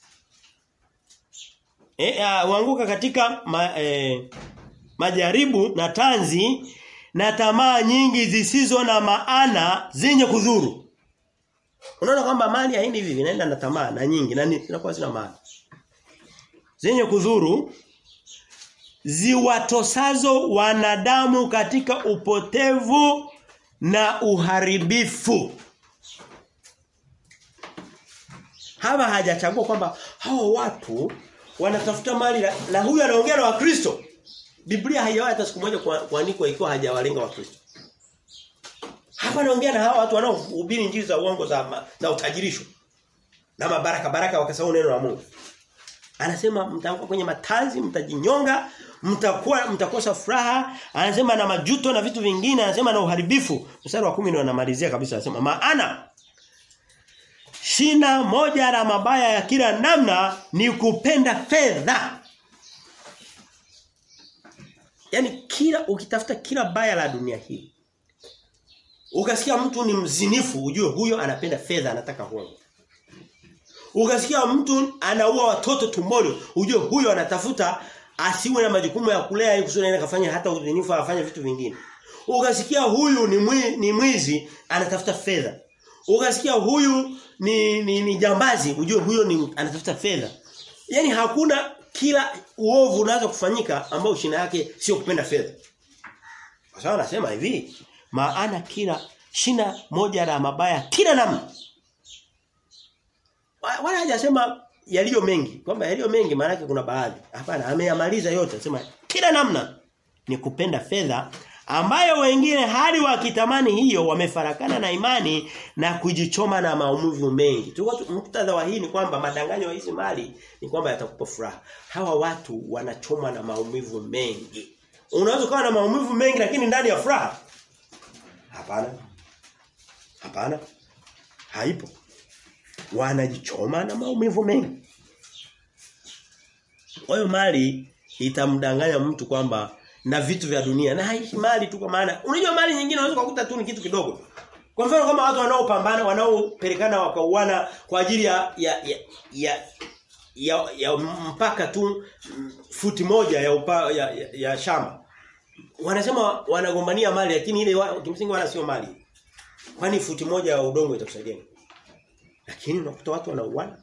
eh uh, huanguka katika ma, eh, majaribu na tanzi na tamaa nyingi zisizo na maana zenye kudhuru. Unaona kwamba mali haendi hivi inaenda na tamaa na nyingi na ni- zinakuwa zina maana. Zenye kudhuru ziwatosazo wanadamu katika upotevu na uharibifu. Hapa hajachagua kwamba hao watu wanatafuta mali na, na huyu anaongea na Wakristo. Biblia haijawahi hata siku moja kwa- kuandikwa ikiwa hajawalenga Wakristo. Hapa naongea na hawa watu wanaohubiri injili za uongo za ma, za utajirisho. Na mabaraka baraka wakasahau neno la Mungu. Anasema mtakuwa kwenye matanzi, mtajinyonga, mtakuwa mtakosa furaha, anasema na majuto na vitu vingine, anasema na uharibifu. Mstari wa 10 ndio anamalizia kabisa anasema maana shina moja la mabaya ya kila namna ni kupenda fedha. Yaani kila ukitafuta kila baya la dunia hii Ukasikia mtu ni mzinifu ujue huyo anapenda fedha anataka hongo. Ukasikia mtu anaua watoto tumboni ujue huyo anatafuta asiwe na majukumu ya kulea ili kusudi aende kafanya hata uzinifu afanye vitu vingine. Ukasikia huyu ni mwi, ni mwizi anatafuta fedha. Ukasikia huyu ni, ni ni jambazi ujue huyo ni anatafuta fedha. Yaani hakuna kila uovu unaweza kufanyika ambao shina yake sio kupenda fedha. Kwa sababu anasema hivi, maana kila shina moja la mabaya kila namna. Wa- Wala hajasema yaliyo mengi, kwamba yaliyo mengi maana yake kuna baadhi. Hapana, ameyamaliza yote, anasema kila namna ni kupenda fedha ambayo wengine hali wakitamani hiyo wamefarakana na imani na kujichoma na maumivu mengi. Tuko tu- muktadha wa hii ni kwamba madanganyo ya hizi mali ni kwamba yatakupa furaha. Hawa watu wanachoma na maumivu mengi. Unaweza kuwa na maumivu mengi lakini ndani ya furaha? Hapana. Hapana. Haipo. Wanajichoma na maumivu mengi. Kwa hiyo mali itamdanganya mtu kwamba na vitu vya dunia na haishi mali tu kwa maana unajua mali nyingine unaweza kukuta tu ni kitu kidogo. Kwa mfano kama watu wanaopambana wanaopelekana wakauana kwa ajili ya ya ya, ya ya, ya mpaka tu mm, futi moja ya, upa, ya, ya, ya shamba. Wanasema wanagombania mali lakini ile wa, kimsingi wala sio mali. Kwani futi moja ya udongo itakusaidia? nini? Lakini unakuta watu wanauana.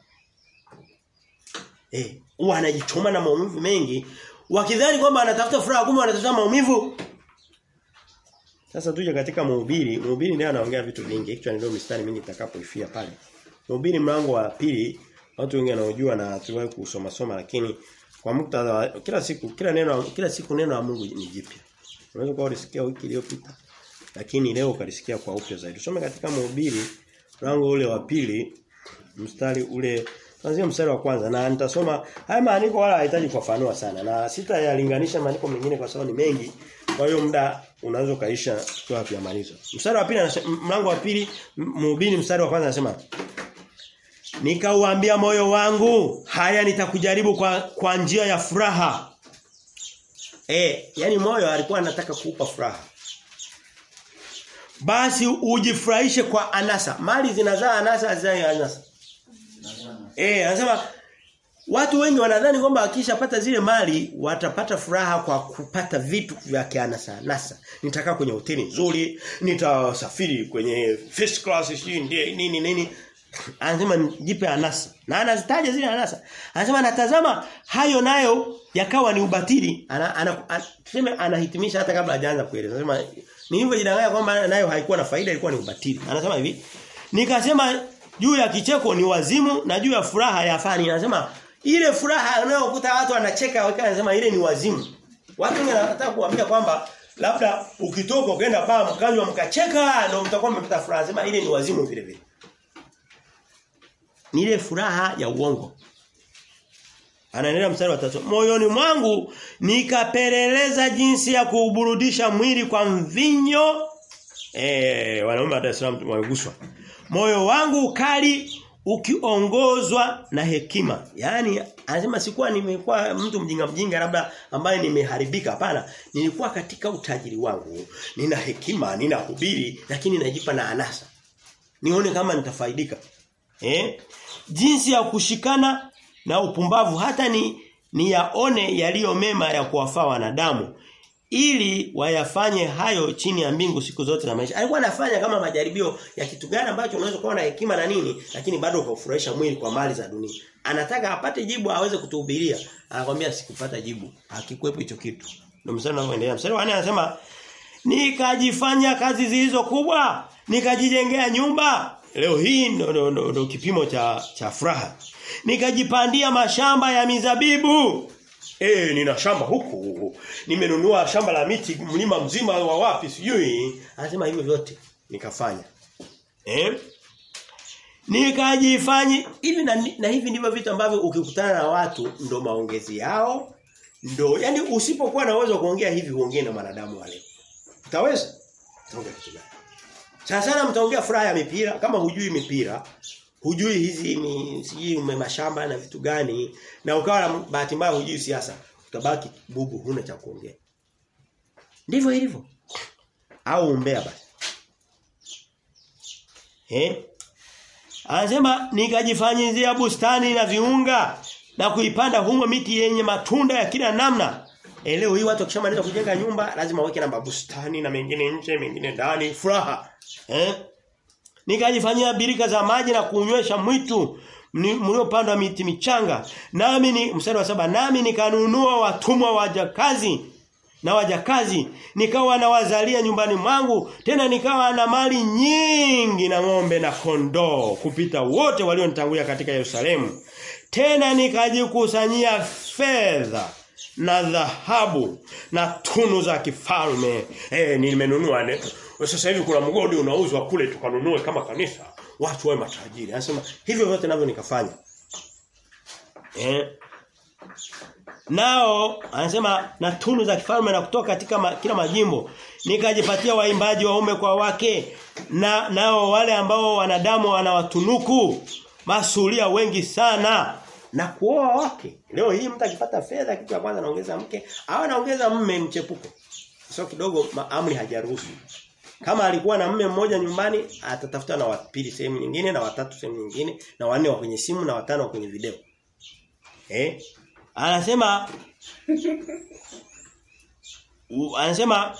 Eh, wanajichoma na maumivu mengi wakidhani kwamba anatafuta furaha kumbe anatafuta maumivu. Sasa tuje katika mhubiri, mhubiri ndiye anaongea vitu vingi. Actually ndio mistari mingi itakapoifia pale. Mhubiri mlango wa pili watu wengi wanaojua na tuwahi kusoma soma lakini kwa muktadha kila siku kila neno kila siku neno la Mungu ni jipya. Unaweza kuwa ulisikia wiki iliyopita lakini leo ukalisikia kwa upya zaidi. Tusome katika mhubiri mlango ule wa pili mstari ule Kuanzia mstari wa kwanza na nitasoma haya maandiko wala hahitaji kufafanua sana na sitayalinganisha maandiko mengine kwa sababu ni mengi. Kwa hiyo muda unaweza kaisha kwa kuyamaliza. Mstari wa pili mlango wa pili mhubiri mstari wa kwanza anasema Nikauambia moyo wangu haya nitakujaribu kwa kwa njia ya furaha. Eh, yani moyo alikuwa anataka kuupa furaha. Basi ujifurahishe kwa anasa. Mali zinazaa anasa hazai anasa. Eh, anasema watu wengi wanadhani kwamba wakishapata zile mali watapata furaha kwa kupata vitu vya kianasa nasa. Nitakaa kwenye hoteli nzuri, nitasafiri kwenye first class nini nini nini. Anasema jipe anasa. Na anazitaja zile anasa. Anasema natazama hayo nayo yakawa ni ubatili. Ana, ana, ana tuseme anahitimisha hata kabla hajaanza kueleza. Anasema ni hivyo jidanganya kwamba nayo haikuwa na faida ilikuwa ni ubatili. Anasema hivi. Nikasema juu ya kicheko ni wazimu na juu ya furaha ya fani. Anasema ile furaha unayokuta watu wanacheka wakati anasema ile ni wazimu. Watu wengi wanataka kuambia kwamba labda ukitoka ukaenda baa mkanywa mkacheka ndio mtakuwa mmepata furaha. Anasema ile ni wazimu vile vile. Ni ile furaha ya uongo. Anaendelea mstari wa tatu. Moyoni mwangu nikapeleleza jinsi ya kuburudisha mwili kwa mvinyo. Eh, wanaume wa Dar es Salaam wameguswa. Moyo wangu ukali ukiongozwa na hekima. Yaani anasema sikuwa nimekuwa mtu mjinga mjinga labda ambaye nimeharibika hapana. Nilikuwa katika utajiri wangu. Nina hekima, nina hubiri lakini najipa na anasa. Nione kama nitafaidika. Eh? Jinsi ya kushikana na upumbavu hata ni ni yaone yaliyo mema ya kuwafaa wanadamu ili wayafanye hayo chini ya mbingu siku zote na maisha. Alikuwa anafanya kama majaribio ya kitu gani ambacho unaweza kuwa na hekima na nini lakini bado ukafurahisha mwili kwa mali za dunia. Anataka apate jibu aweze kutuhubiria. Anakuambia sikupata jibu. Hakikuepo hicho kitu. Ndio msana unaoendelea. Mstari wa 4 anasema nikajifanya kazi zilizo kubwa, nikajijengea nyumba. Leo hii ndo, ndo, ndo, ndo kipimo cha cha furaha. Nikajipandia mashamba ya mizabibu. Eh nina shamba huku. Nimenunua shamba la miti mlima mzima wa wapi sijui. Anasema hivyo vyote nikafanya. Eh? Nikajifanya hivi na, na hivi ndivyo vitu ambavyo ukikutana na watu ndo maongezi yao ndo yani usipokuwa na uwezo wa kuongea hivi uongee na wanadamu wale. Utaweza? Utaongea kitu gani? Sana sana mtaongea furaha ya mipira kama hujui mipira hujui hizi sijui mashamba na vitu gani na ukawa na bahati mbaya hujui siasa utabaki bubu huna cha kuongea ndivyo ilivyo au umbea basi eh anasema nikajifanyizia bustani na viunga na kuipanda humo miti yenye matunda ya kila namna e, leo hii watu wakishamaliza kujenga nyumba lazima waweke na bustani na mengine nje mengine ndani furaha eh nikajifanyia birika za maji na kunywesha mwitu mliopandwa miti michanga nami ni mstari wa saba nami nikanunua watumwa wajakazi na wajakazi nikawa nawazalia nyumbani mwangu tena nikawa na mali nyingi na ng'ombe na kondoo kupita wote walionitangulia katika Yerusalemu tena nikajikusanyia fedha na dhahabu na tunu za kifalme eh nimenunua sasa hivi kuna mgodi unauzwa kule tukanunue kama kanisa watu wawe matajiri anasema hivyo vyote navyo nikafanya eh nao anasema na tunu za kifalme na kutoka katika ma, kila majimbo nikajipatia waimbaji waume kwa wake na nao wale ambao wanadamu wanawatunuku masulia wengi sana na kuoa wake leo hii mtu akipata fedha kitu cha kwanza anaongeza mke au anaongeza mme mchepuko sio kidogo amri hajaruhusu kama alikuwa na mme mmoja nyumbani atatafuta na wapili sehemu nyingine na watatu sehemu nyingine na wanne wa kwenye simu na watano wa kwenye video eh anasema u, anasema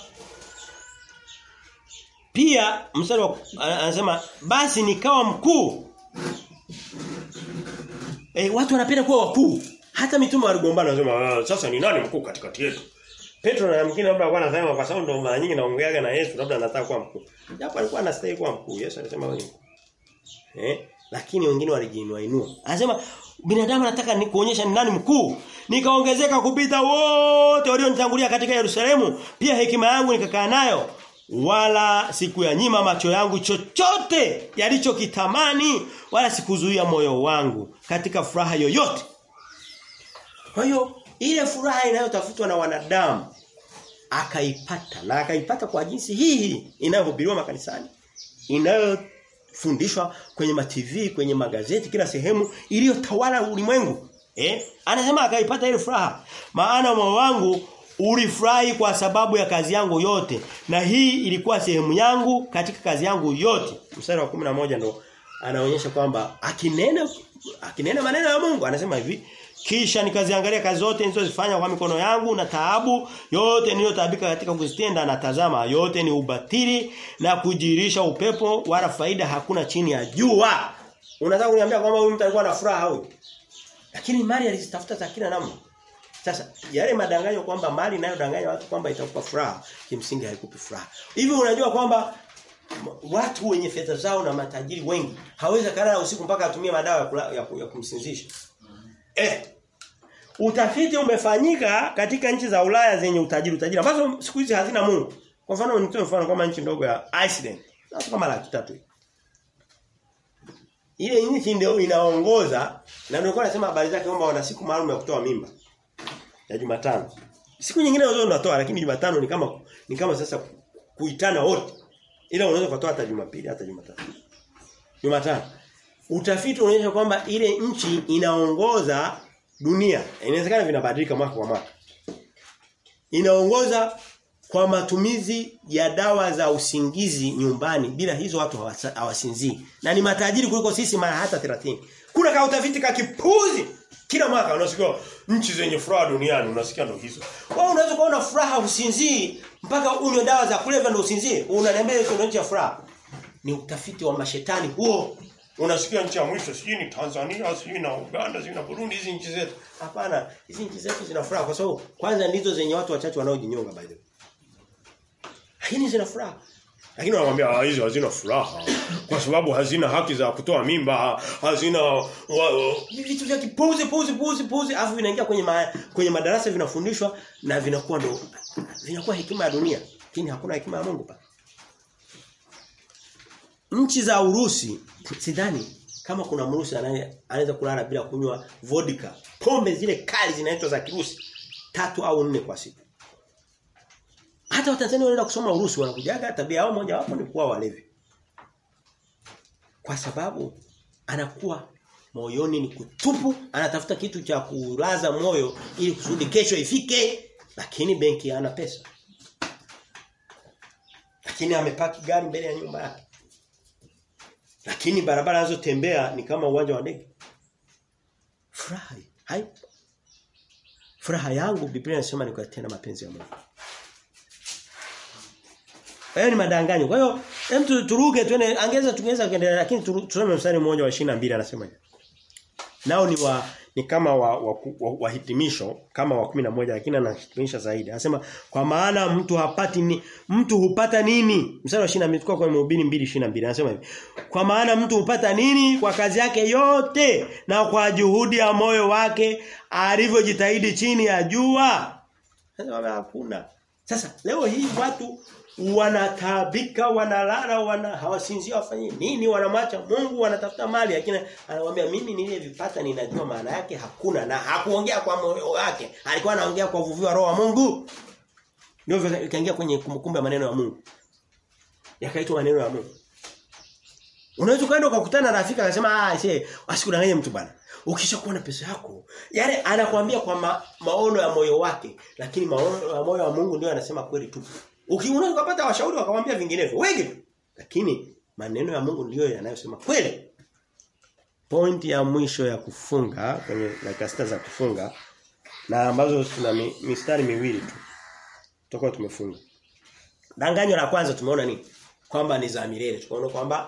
pia mstari wa anasema basi nikawa mkuu Eh watu wanapenda kuwa wakuu. Hata mitume waligombana wanasema sasa ni nani mkuu katikati yetu? Petro na mwingine labda alikuwa anasema kwa sababu ndo mara nyingi naongeaga na Yesu labda anataka kuwa mkuu. Japo alikuwa anastahili kuwa mkuu. Yesu alisema wewe Eh? Lakini wengine walijiinua inua. Anasema binadamu anataka ni kuonyesha ni nani mkuu. Nikaongezeka kupita wote walionitangulia katika Yerusalemu. Pia hekima yangu nikakaa nayo wala siku ya nyima macho yangu chochote yalichokitamani wala sikuzuia moyo wangu katika furaha yoyote. Kwa hiyo ile furaha inayotafutwa na wanadamu akaipata na akaipata kwa jinsi hii inayohubiriwa makanisani inayofundishwa kwenye ma TV kwenye magazeti kila sehemu iliyotawala ulimwengu eh anasema akaipata ile furaha maana moyo wangu ulifurahi kwa sababu ya kazi yangu yote na hii ilikuwa sehemu yangu katika kazi yangu yote mstari wa 11 ndo anaonyesha kwamba akinena akinena maneno ya Mungu anasema hivi kisha nikaziangalia kazi zote nilizozifanya kwa mikono yangu na taabu yote niliyotaabika katika kuzitenda na tazama yote ni ubatili na kujirisha upepo wala faida hakuna chini ya jua. Unataka kuniambia kwamba huyu mtu alikuwa na furaha huyu? Lakini mali alizitafuta za kila namna. Sasa yale madanganyo kwamba mali inayodanganya watu kwamba itakupa furaha kimsingi haikupi furaha. Hivi unajua kwamba watu wenye fedha zao na matajiri wengi hawezi kulala usiku mpaka atumie madawa ya, kula, ya, ya kumsinzisha. Eh. Utafiti umefanyika katika nchi za Ulaya zenye utajiri utajiri ambazo siku hizi hazina Mungu. Kwa mfano nitoe mfano kama nchi ndogo ya Iceland. Watu kama laki tatu. Ile nchi ndio inaongoza na ndio nasema habari zake kwamba wana siku maalum ya kutoa mimba. Ya Jumatano. Siku nyingine wao wanatoa lakini Jumatano ni kama ni kama sasa kuitana wote. Ila unaweza kutoa hata Jumapili hata Jumatatu. Jumatano. Utafiti unaonyesha kwamba ile nchi inaongoza dunia. Inawezekana vinabadilika mwaka kwa mwaka. Inaongoza kwa matumizi ya dawa za usingizi nyumbani bila hizo watu hawasinzii. Na ni matajiri kuliko sisi mara hata 30. Kuna ka utafiti ka kipuzi kila mwaka unasikia nchi zenye furaha duniani unasikia ndo hizo. Wewe unaweza kuona furaha usinzii mpaka unywe dawa za kulevya ndo usinzie. Unaniambia hiyo ndio nchi ya furaha. Ni utafiti wa mashetani huo. Unasikia nchi ya mwisho sijui ni Tanzania, sijui na Uganda, sijui na Burundi hizi nchi zetu. Hapana, hizi nchi zetu zina furaha kwa sababu kwanza ndizo zenye watu wachache wanaojinyonga by the way. Lakini zina furaha. Lakini wanamwambia hizi hazina furaha kwa sababu hazina haki za kutoa mimba, hazina vitu vya kipuzi puzi puzi puzi afu vinaingia kwenye ma, kwenye madarasa vinafundishwa na vinakuwa ndo vinakuwa hekima ya dunia. Lakini hakuna hekima ya Mungu pa. Nchi za Urusi sidhani kama kuna Mrusi anaweza kulala bila kunywa vodka. Pombe zile kali zinaitwa za Kirusi tatu au nne kwa siku. Hata Watanzania wanaenda kusoma Urusi wanakujaga tabia yao moja wapo ni kuwa walevi. Kwa sababu anakuwa moyoni ni kutupu, anatafuta kitu cha kulaza moyo ili kusudi kesho ifike, lakini benki hana pesa. Lakini amepaki gari mbele ya nyumba yake. Lakini barabara anazotembea ni kama uwanja wa ndege. Furaha haipo. Furaha yangu Biblia inasema ni kuyatenda mapenzi ya Mungu. Hayo ni madanganyo. Kwa hiyo hem turuke tuende angeza tungeweza kuendelea lakini tusome mstari mmoja wa 22 anasema hivi. Nao ni wa ni kama wa, wa, wa, wa hitimisho kama wa 11 lakini anahitimisha zaidi. Anasema kwa maana mtu hapati ni mtu hupata nini? Mstari wa 22 kwa kwa mhubiri 2:22 anasema hivi. Kwa maana mtu hupata nini kwa kazi yake yote na kwa juhudi ya moyo wake alivyojitahidi chini ya jua. Anasema hakuna. Sasa leo hii watu wanataabika wanalala wana hawasinzia wafanye nini wanamwacha Mungu wanatafuta mali lakini anawaambia mimi niliyevipata ninajua maana yake hakuna na hakuongea kwa moyo wake alikuwa anaongea kwa uvuvio wa roho wa Mungu ndio ikaingia kwenye kumbukumbu ya maneno ya Mungu yakaitwa maneno ya Mungu Unaweza kwenda ukakutana na rafiki akasema ah she asikudanganye mtu bana. Ukishakuwa na pesa yako, yale anakuambia kwa ma, maono ya moyo wake, lakini maono ya moyo wa Mungu ndio anasema kweli tu. Ukiona ukapata washauri wakamwambia vinginevyo, wengi tu. Lakini maneno ya Mungu ndiyo yanayosema kweli. Point ya mwisho ya kufunga kwenye dakika sita za kufunga na ambazo tuna mi, mistari miwili tu. Tutakuwa tumefunga. Danganyo la kwanza tumeona nini? Kwamba ni za milele. Tukaona kwamba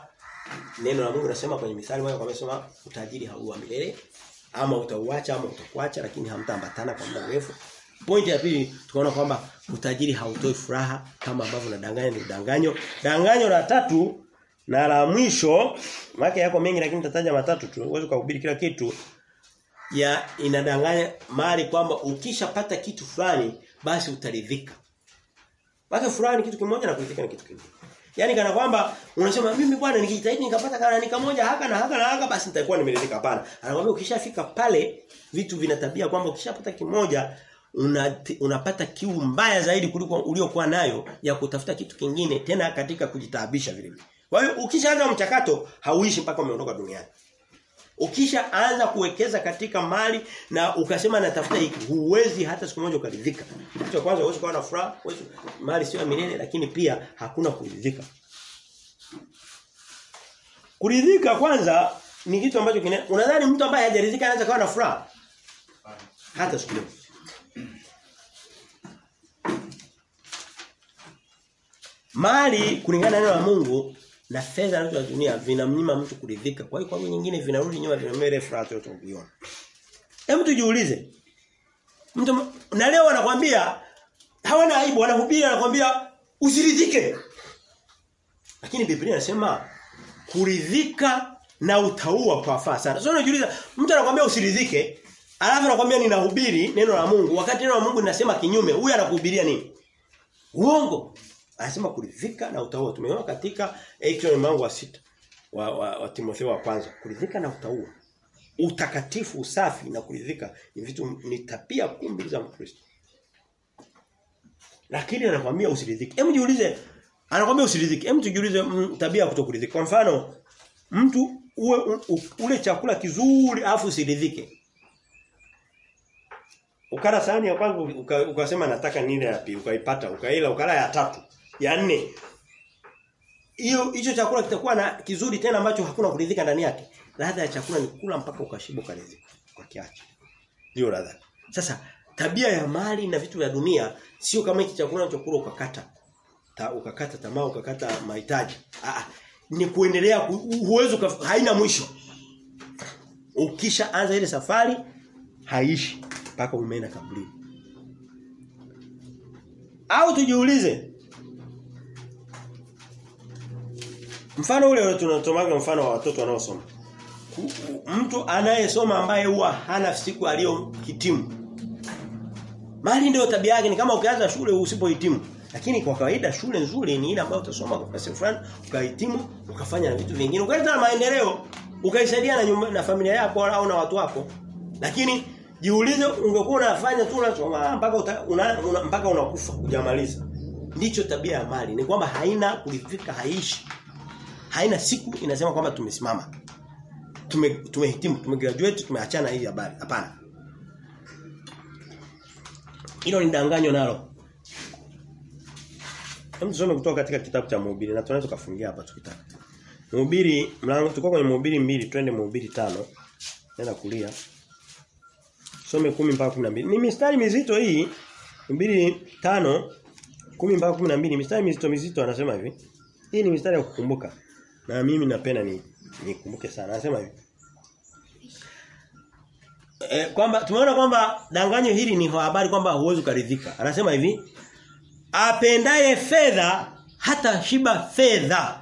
neno la Mungu linasema kwenye mithali moja kwa sema utajiri hauwa milele ama utauacha ama utakuacha lakini hamtaambatana kwa muda mrefu. Pointi ya pili tukaona kwamba utajiri hautoi furaha kama ambavyo nadanganya ni udanganyo. Danganyo la tatu na la mwisho maana yako mengi lakini nitataja matatu tu. Uweze kuhubiri kila kitu ya inadanganya mali kwamba ukishapata kitu fulani basi utaridhika. Basi fulani kitu kimoja na kuridhika na kitu kingine. Yaani kana kwamba unasema mimi bwana nikijitahidi nikapata kana nika moja haka na haka na haka basi nitakuwa nimeridhika hapana. Anakuambia ukishafika pale vitu vina tabia kwamba ukishapata kimoja una, unapata kiu mbaya zaidi kuliko uliokuwa nayo ya kutafuta kitu kingine tena katika kujitaabisha vile vile. Kwa hiyo ukishaanza mchakato hauishi mpaka umeondoka duniani. Ukisha anza kuwekeza katika mali na ukasema natafuta hiki huwezi hata siku moja ukaridhika. Kitu cha kwanza huwezi kuwa na furaha, huwezi mali sio milele lakini pia hakuna kuridhika. Kuridhika kwanza ni kitu ambacho kine unadhani mtu ambaye hajaridhika anaweza kuwa na furaha? Hata siku moja. Mali kulingana na neno la Mungu na fedha na dunia vinamnyima mtu kuridhika. Kwa hiyo kwa nyingine vinarudi nyuma vinamele furaha yote ukiona. Hebu tujiulize. Mtu na leo wanakuambia hawana aibu wanahubiri wanakuambia usiridhike. Lakini Biblia inasema kuridhika na utaua kwa faa sana. Sasa unajiuliza mtu anakuambia usiridhike alafu anakuambia ninahubiri neno la Mungu wakati neno la Mungu linasema kinyume huyu anakuhubiria nini? Uongo. Anasema kuridhika na utaua. Tumeona katika Ekron mlango wa sita wa, wa, wa Timotheo wa kwanza. Kuridhika na utaua. Utakatifu, usafi na kuridhika ni vitu ni tabia kuu za Mkristo. Lakini anakuambia usiridhike. Hebu jiulize anakuambia usiridhike. Hebu tujiulize mm, tabia ya kutokuridhika. Kwa mfano mtu uwe u, ule chakula kizuri afu usiridhike. Ukala sahani ya kwanza ukasema uka nataka nile ya pili ukaipata ukaila ukala ya tatu ya nne hiyo hicho chakula kitakuwa na kizuri tena ambacho hakuna kuridhika ndani yake ladha ya chakula ni kula mpaka ukashiba ukaridhika kwa kiache ndio ladha sasa tabia ya mali na vitu vya dunia sio kama hiki chakula unachokula ukakata ta, ukakata tamaa ukakata mahitaji ah ni kuendelea huwezi haina mwisho ukisha anza ile safari haishi mpaka umeenda kaburini au tujiulize Mfano ule tunatomaga mfano wa watoto wanaosoma. Mtu anayesoma ambaye huwa hana siku aliyohitimu. Mali ndio tabia yake ni kama ukianza shule usipohitimu. Lakini kwa kawaida shule nzuri ni ile ambayo utasoma kwa sehemu fulani, ukahitimu, ukafanya na vitu vingine, ukaleta na maendeleo, ukaisaidia na nyumba, na familia yako au na watu wako. Lakini jiulize ungekuwa unafanya tu unasoma mpaka uta, una, una, mpaka unakufa hujamaliza. Ndicho tabia ya mali. Ni kwamba haina kulifika haishi haina siku inasema kwamba tumesimama. Tume tumehitimu, tumegraduate, tumeachana hii habari. Hapana. Hilo ni danganyo nalo. Hebu tusome kutoka katika kitabu cha Mhubiri na tunaweza kufungia hapa tukitaka. Mhubiri mlango tuko kwenye Mhubiri mbili twende Mhubiri tano Nenda kulia. Some 10 mpaka 12. Ni mistari mizito hii. Mhubiri tano 10 mpaka 12 mistari mizito mizito anasema hivi. Hii ni mistari ya kukumbuka. Na mimi napenda ni nikumbuke sana. Anasema hivi. E, kwamba tumeona kwamba danganyo hili ni habari kwamba huwezi kuridhika. Anasema hivi, apendaye fedha hata shiba fedha.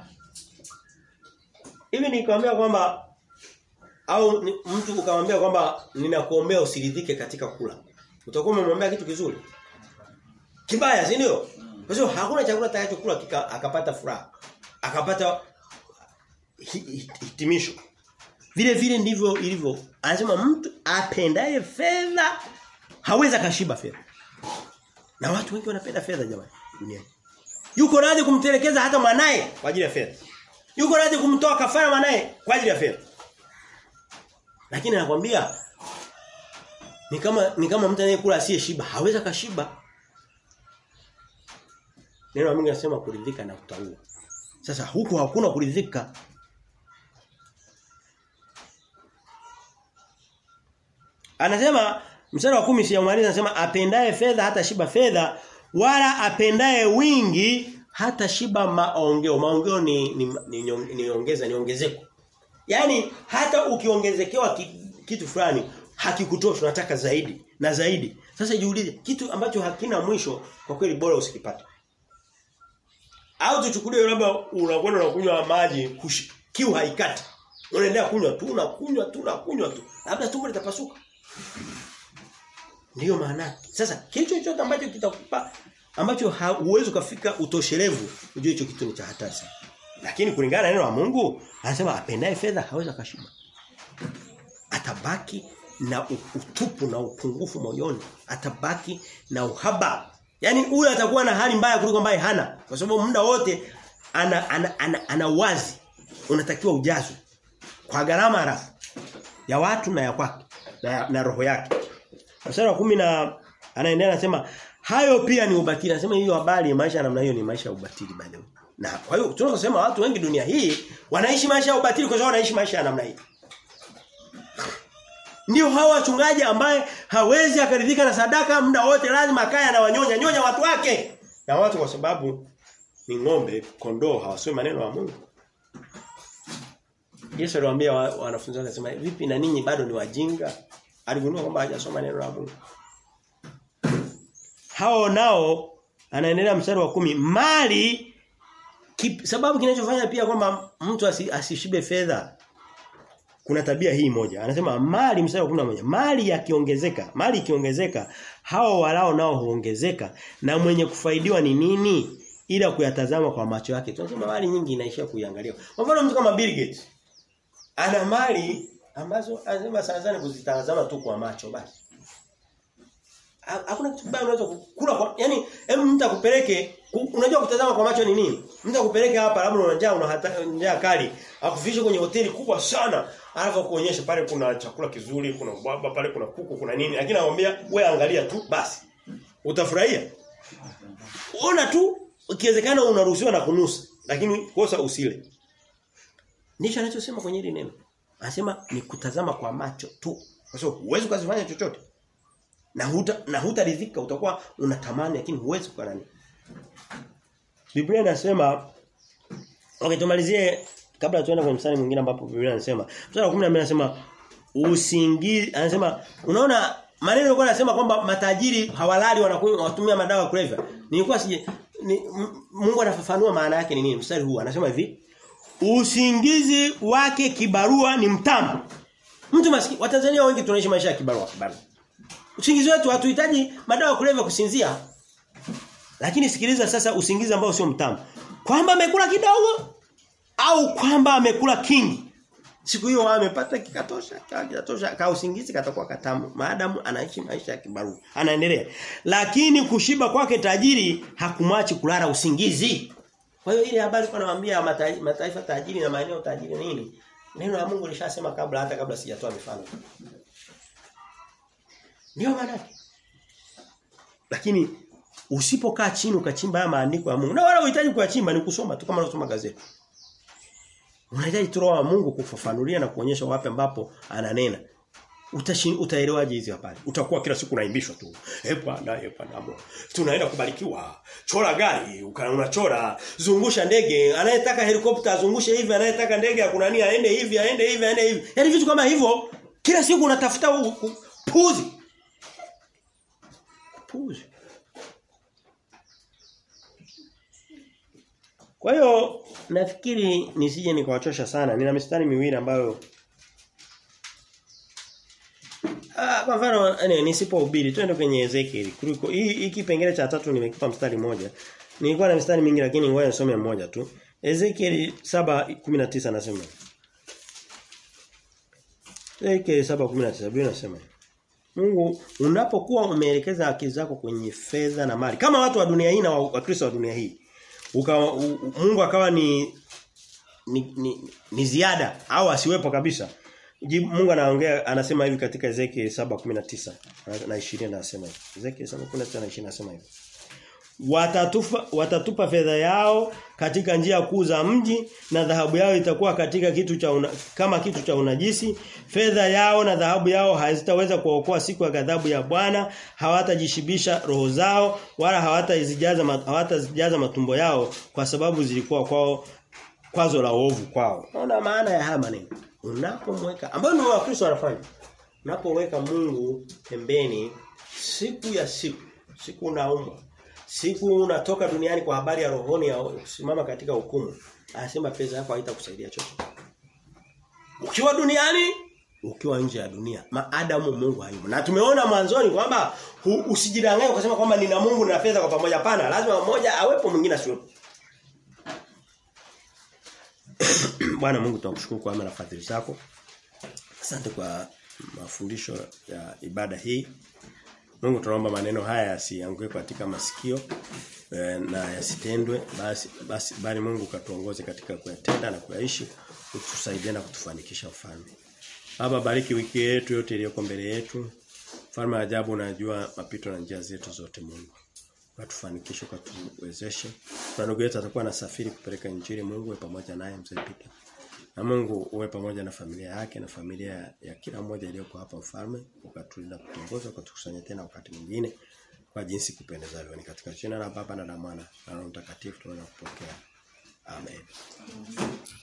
Hivi nikwambia kwamba au ni, mtu ukamwambia kwamba ninakuombea usiridhike katika kula. Utakuwa umemwambia kitu kizuri. Kibaya, si ndio? Kwa hiyo hakuna chakula atakachokula akapata furaha. Akapata hitimisho. Vile vile ndivyo ilivyo. Anasema mtu apendaye fedha hawezi kashiba fedha. Na watu wengi wanapenda fedha jamani duniani. Yuko radhi kumtelekeza hata mwanae kwa ajili ya fedha. Yuko radhi kumtoa kafara mwanae kwa ajili ya fedha. Lakini anakuambia ni kama ni kama mtu anayekula asiye shiba, hawezi kashiba. Neno la Mungu linasema kuridhika na kutaua. Sasa huku hakuna kuridhika. Anasema mstari wa 10 siyamaliza anasema apendaye fedha hata shiba fedha wala apendaye wingi hata shiba maongeo. Maongeo ni ni, ni, ni, ni ongeza ni ongezeko. Yaani hata ukiongezekewa ki, kitu fulani hakikutoshi unataka zaidi na zaidi. Sasa jiulize kitu ambacho hakina mwisho kwa kweli bora usikipate. Au tuchukulie labda unakwenda unakunywa maji kushi, kiu haikati. Unaendelea kunywa tu unakunywa tu unakunywa tu. Labda tumbo litapasuka. Ndiyo maana. Sasa kitu chochote ambacho kitakupa ambacho huwezi kufika utoshelevu, ujue hicho kitu ni cha hatari sana. Lakini kulingana na neno la Mungu, anasema apendaye fedha hawezi kashiba. Atabaki na utupu na upungufu moyoni, atabaki na uhaba. Yaani huyu atakuwa na hali mbaya kuliko ambaye hana. Kwa sababu muda wote ana ana, ana, ana wazi unatakiwa ujazwe kwa gharama harafu ya watu na ya kwake na, na roho yake. Mstari wa kumi na anaendelea anasema hayo pia ni ubatili. Anasema hiyo habari maisha namna hiyo ni maisha ya ubatili by the way. Na kwa hiyo tunasema watu wengi dunia hii wanaishi maisha ya ubatili kwa sababu wanaishi maisha ya namna hii. Ndio hawa wachungaji ambaye hawezi akaridhika na sadaka muda wote lazima akae na wanyonya nyonya watu wake. Na watu kwa sababu ni ng'ombe, kondoo hawasomi maneno ya Mungu. Yesu aliwaambia wanafunzi wake akasema vipi na ninyi bado ni wajinga? Aligundua kwamba hajasoma neno la Mungu. Hao nao anaendelea mstari wa kumi mali kip, sababu kinachofanya pia kwamba mtu asi, asishibe fedha kuna tabia hii moja. Anasema mali mstari wa 11 mali yakiongezeka, mali ikiongezeka hao walao nao huongezeka na mwenye kufaidiwa ni nini? Ila kuyatazama kwa macho yake. Tunasema mali nyingi inaishia kuiangalia. Kwa mfano mtu kama Bill Gates ana mali ambazo anasema sana sana kuzitazama tu kwa macho basi. Hakuna kitu kibaya unaweza kula kwa yani hebu mtu akupeleke unajua kutazama kwa macho ni nini? Mtu akupeleke hapa labda una njaa una njaa kali, akufishe kwenye hoteli kubwa sana, alafu kuonyesha pale kuna chakula kizuri, kuna baba pale kuna kuku, kuna nini, lakini anamwambia wewe angalia tu basi. Utafurahia. Ona tu ikiwezekana unaruhusiwa na kunusa, lakini kosa usile. Ndicho anachosema kwenye hili neno. Anasema ni kutazama kwa macho tu. Kwa sababu huwezi kuzifanya chochote. Na huta na hutaridhika utakuwa unatamani lakini huwezi kwa nani. Biblia inasema Okay tumalizie kabla tuende kwenye mstari mwingine ambapo Biblia inasema mstari wa 12 anasema usingizi anasema unaona maneno yalikuwa yanasema kwamba matajiri hawalali wanakunywa watumia madawa ya kulevya. Nilikuwa sije ni, Mungu anafafanua maana yake ni nini mstari huu anasema hivi usingizi wake kibarua ni mtamu. Mtu maskini Watanzania wengi tunaishi maisha ya kibarua kibarua. Usingizi wetu hatuhitaji madawa ya kulevya kusinzia. Lakini sikiliza sasa usingizi ambao sio mtamu. Kwamba amekula kidogo au kwamba amekula kingi. Siku hiyo amepata kikatosha, kikatosha, ka usingizi katakuwa katamu. Maadamu anaishi maisha ya kibarua. Anaendelea. Lakini kushiba kwake tajiri hakumwachi kulala usingizi. Kwa hiyo ile habari kwa nawaambia mataifa tajiri na maeneo tajiri nini? Neno la Mungu lishasema kabla hata kabla sijatoa mifano. Ndio maana Lakini usipokaa chini ukachimba haya maandiko ya Mungu na wala uhitaji kuyachimba ni kusoma tu kama unasoma gazeti. Unahitaji tu roho wa Mungu kufafanulia na kuonyesha wapi ambapo ananena. Utashin utaelewaje hizi habari? Utakuwa kila siku unaimbishwa tu. Eh bwana, eh bwana. Tunaenda kubarikiwa. Chora gari, unachora, zungusha ndege, anayetaka helikopta azungushe hivi, anayetaka ndege ya kunania aende hivi, aende hivi, aende hivi. Yaani vitu kama hivyo kila siku unatafuta puzi. Puzi. Kwa hiyo nafikiri nisije nikawachosha sana. Nina mistari miwili ambayo Ah, kwa mfano ene nisipohubiri twende kwenye Ezekiel. Kuliko hii hii kipengele cha tatu nimekipa mstari mmoja. Nilikuwa na mstari mingi lakini ngoja nisome mmoja tu. Ezekiel 7:19 anasema. Ezekiel 7:19 Biblia inasema. Mungu unapokuwa umeelekeza akili zako kwenye fedha na mali kama watu wa dunia hii na wakristo wa, wa dunia hii uka, u, Mungu akawa ni ni, ni ni ziada au asiwepo kabisa Mungu anaongea anasema hivi katika Ezekiel 7:19 na 20 anasema hivi. Ezekiel 7:19 na 20 anasema hivi. watatufa watatupa fedha yao katika njia kuu za mji na dhahabu yao itakuwa katika kitu cha una, kama kitu cha unajisi fedha yao na dhahabu yao hazitaweza kuokoa siku ya ghadhabu ya Bwana hawatajishibisha roho zao wala hawatazijaza hawatazijaza matumbo yao kwa sababu zilikuwa kwao kwazo la uovu kwao unaona maana ya haya maneno unapomweka ambayo ndio wakristo wanafanya unapoweka Mungu pembeni siku ya siku siku unaumwa siku unatoka duniani kwa habari ya rohoni ya kusimama katika hukumu anasema pesa yako haitakusaidia chochote ukiwa duniani ukiwa nje ya dunia maadamu Mungu hayupo na tumeona mwanzoni kwamba usijidanganye ukasema kwamba nina Mungu na fedha kwa pamoja pana lazima mmoja awepo mwingine asiwepo Bwana Mungu tunakushukuru kwa na fadhili zako asante kwa mafundisho ya ibada hii Mungu tunaomba maneno haya yasianguke katika masikio e, na yasitendwe basi basi bali Mungu katuongoze katika kuyatenda na kuyaishi utusaidie na kutufanikisha ufalme. Baba bariki wiki yetu yote iliyoko mbele yetu. Mfalme wa ajabu unajua mapito na njia zetu zote Mungu. Katufanikishe katuwezeshe. Na ndugu yetu atakuwa anasafiri kupeleka injili Mungu uwe pamoja naye mzee Peter. Na Mungu uwe pamoja na familia yake na familia ya, ya kila mmoja iliyoko hapa mfalme ukatulinda kutongoza ukatukusanya tena wakati mwingine kwa jinsi kupendezavyo ni katika jina la Baba na la Mwana na Roho Mtakatifu tunakupokea. Amen.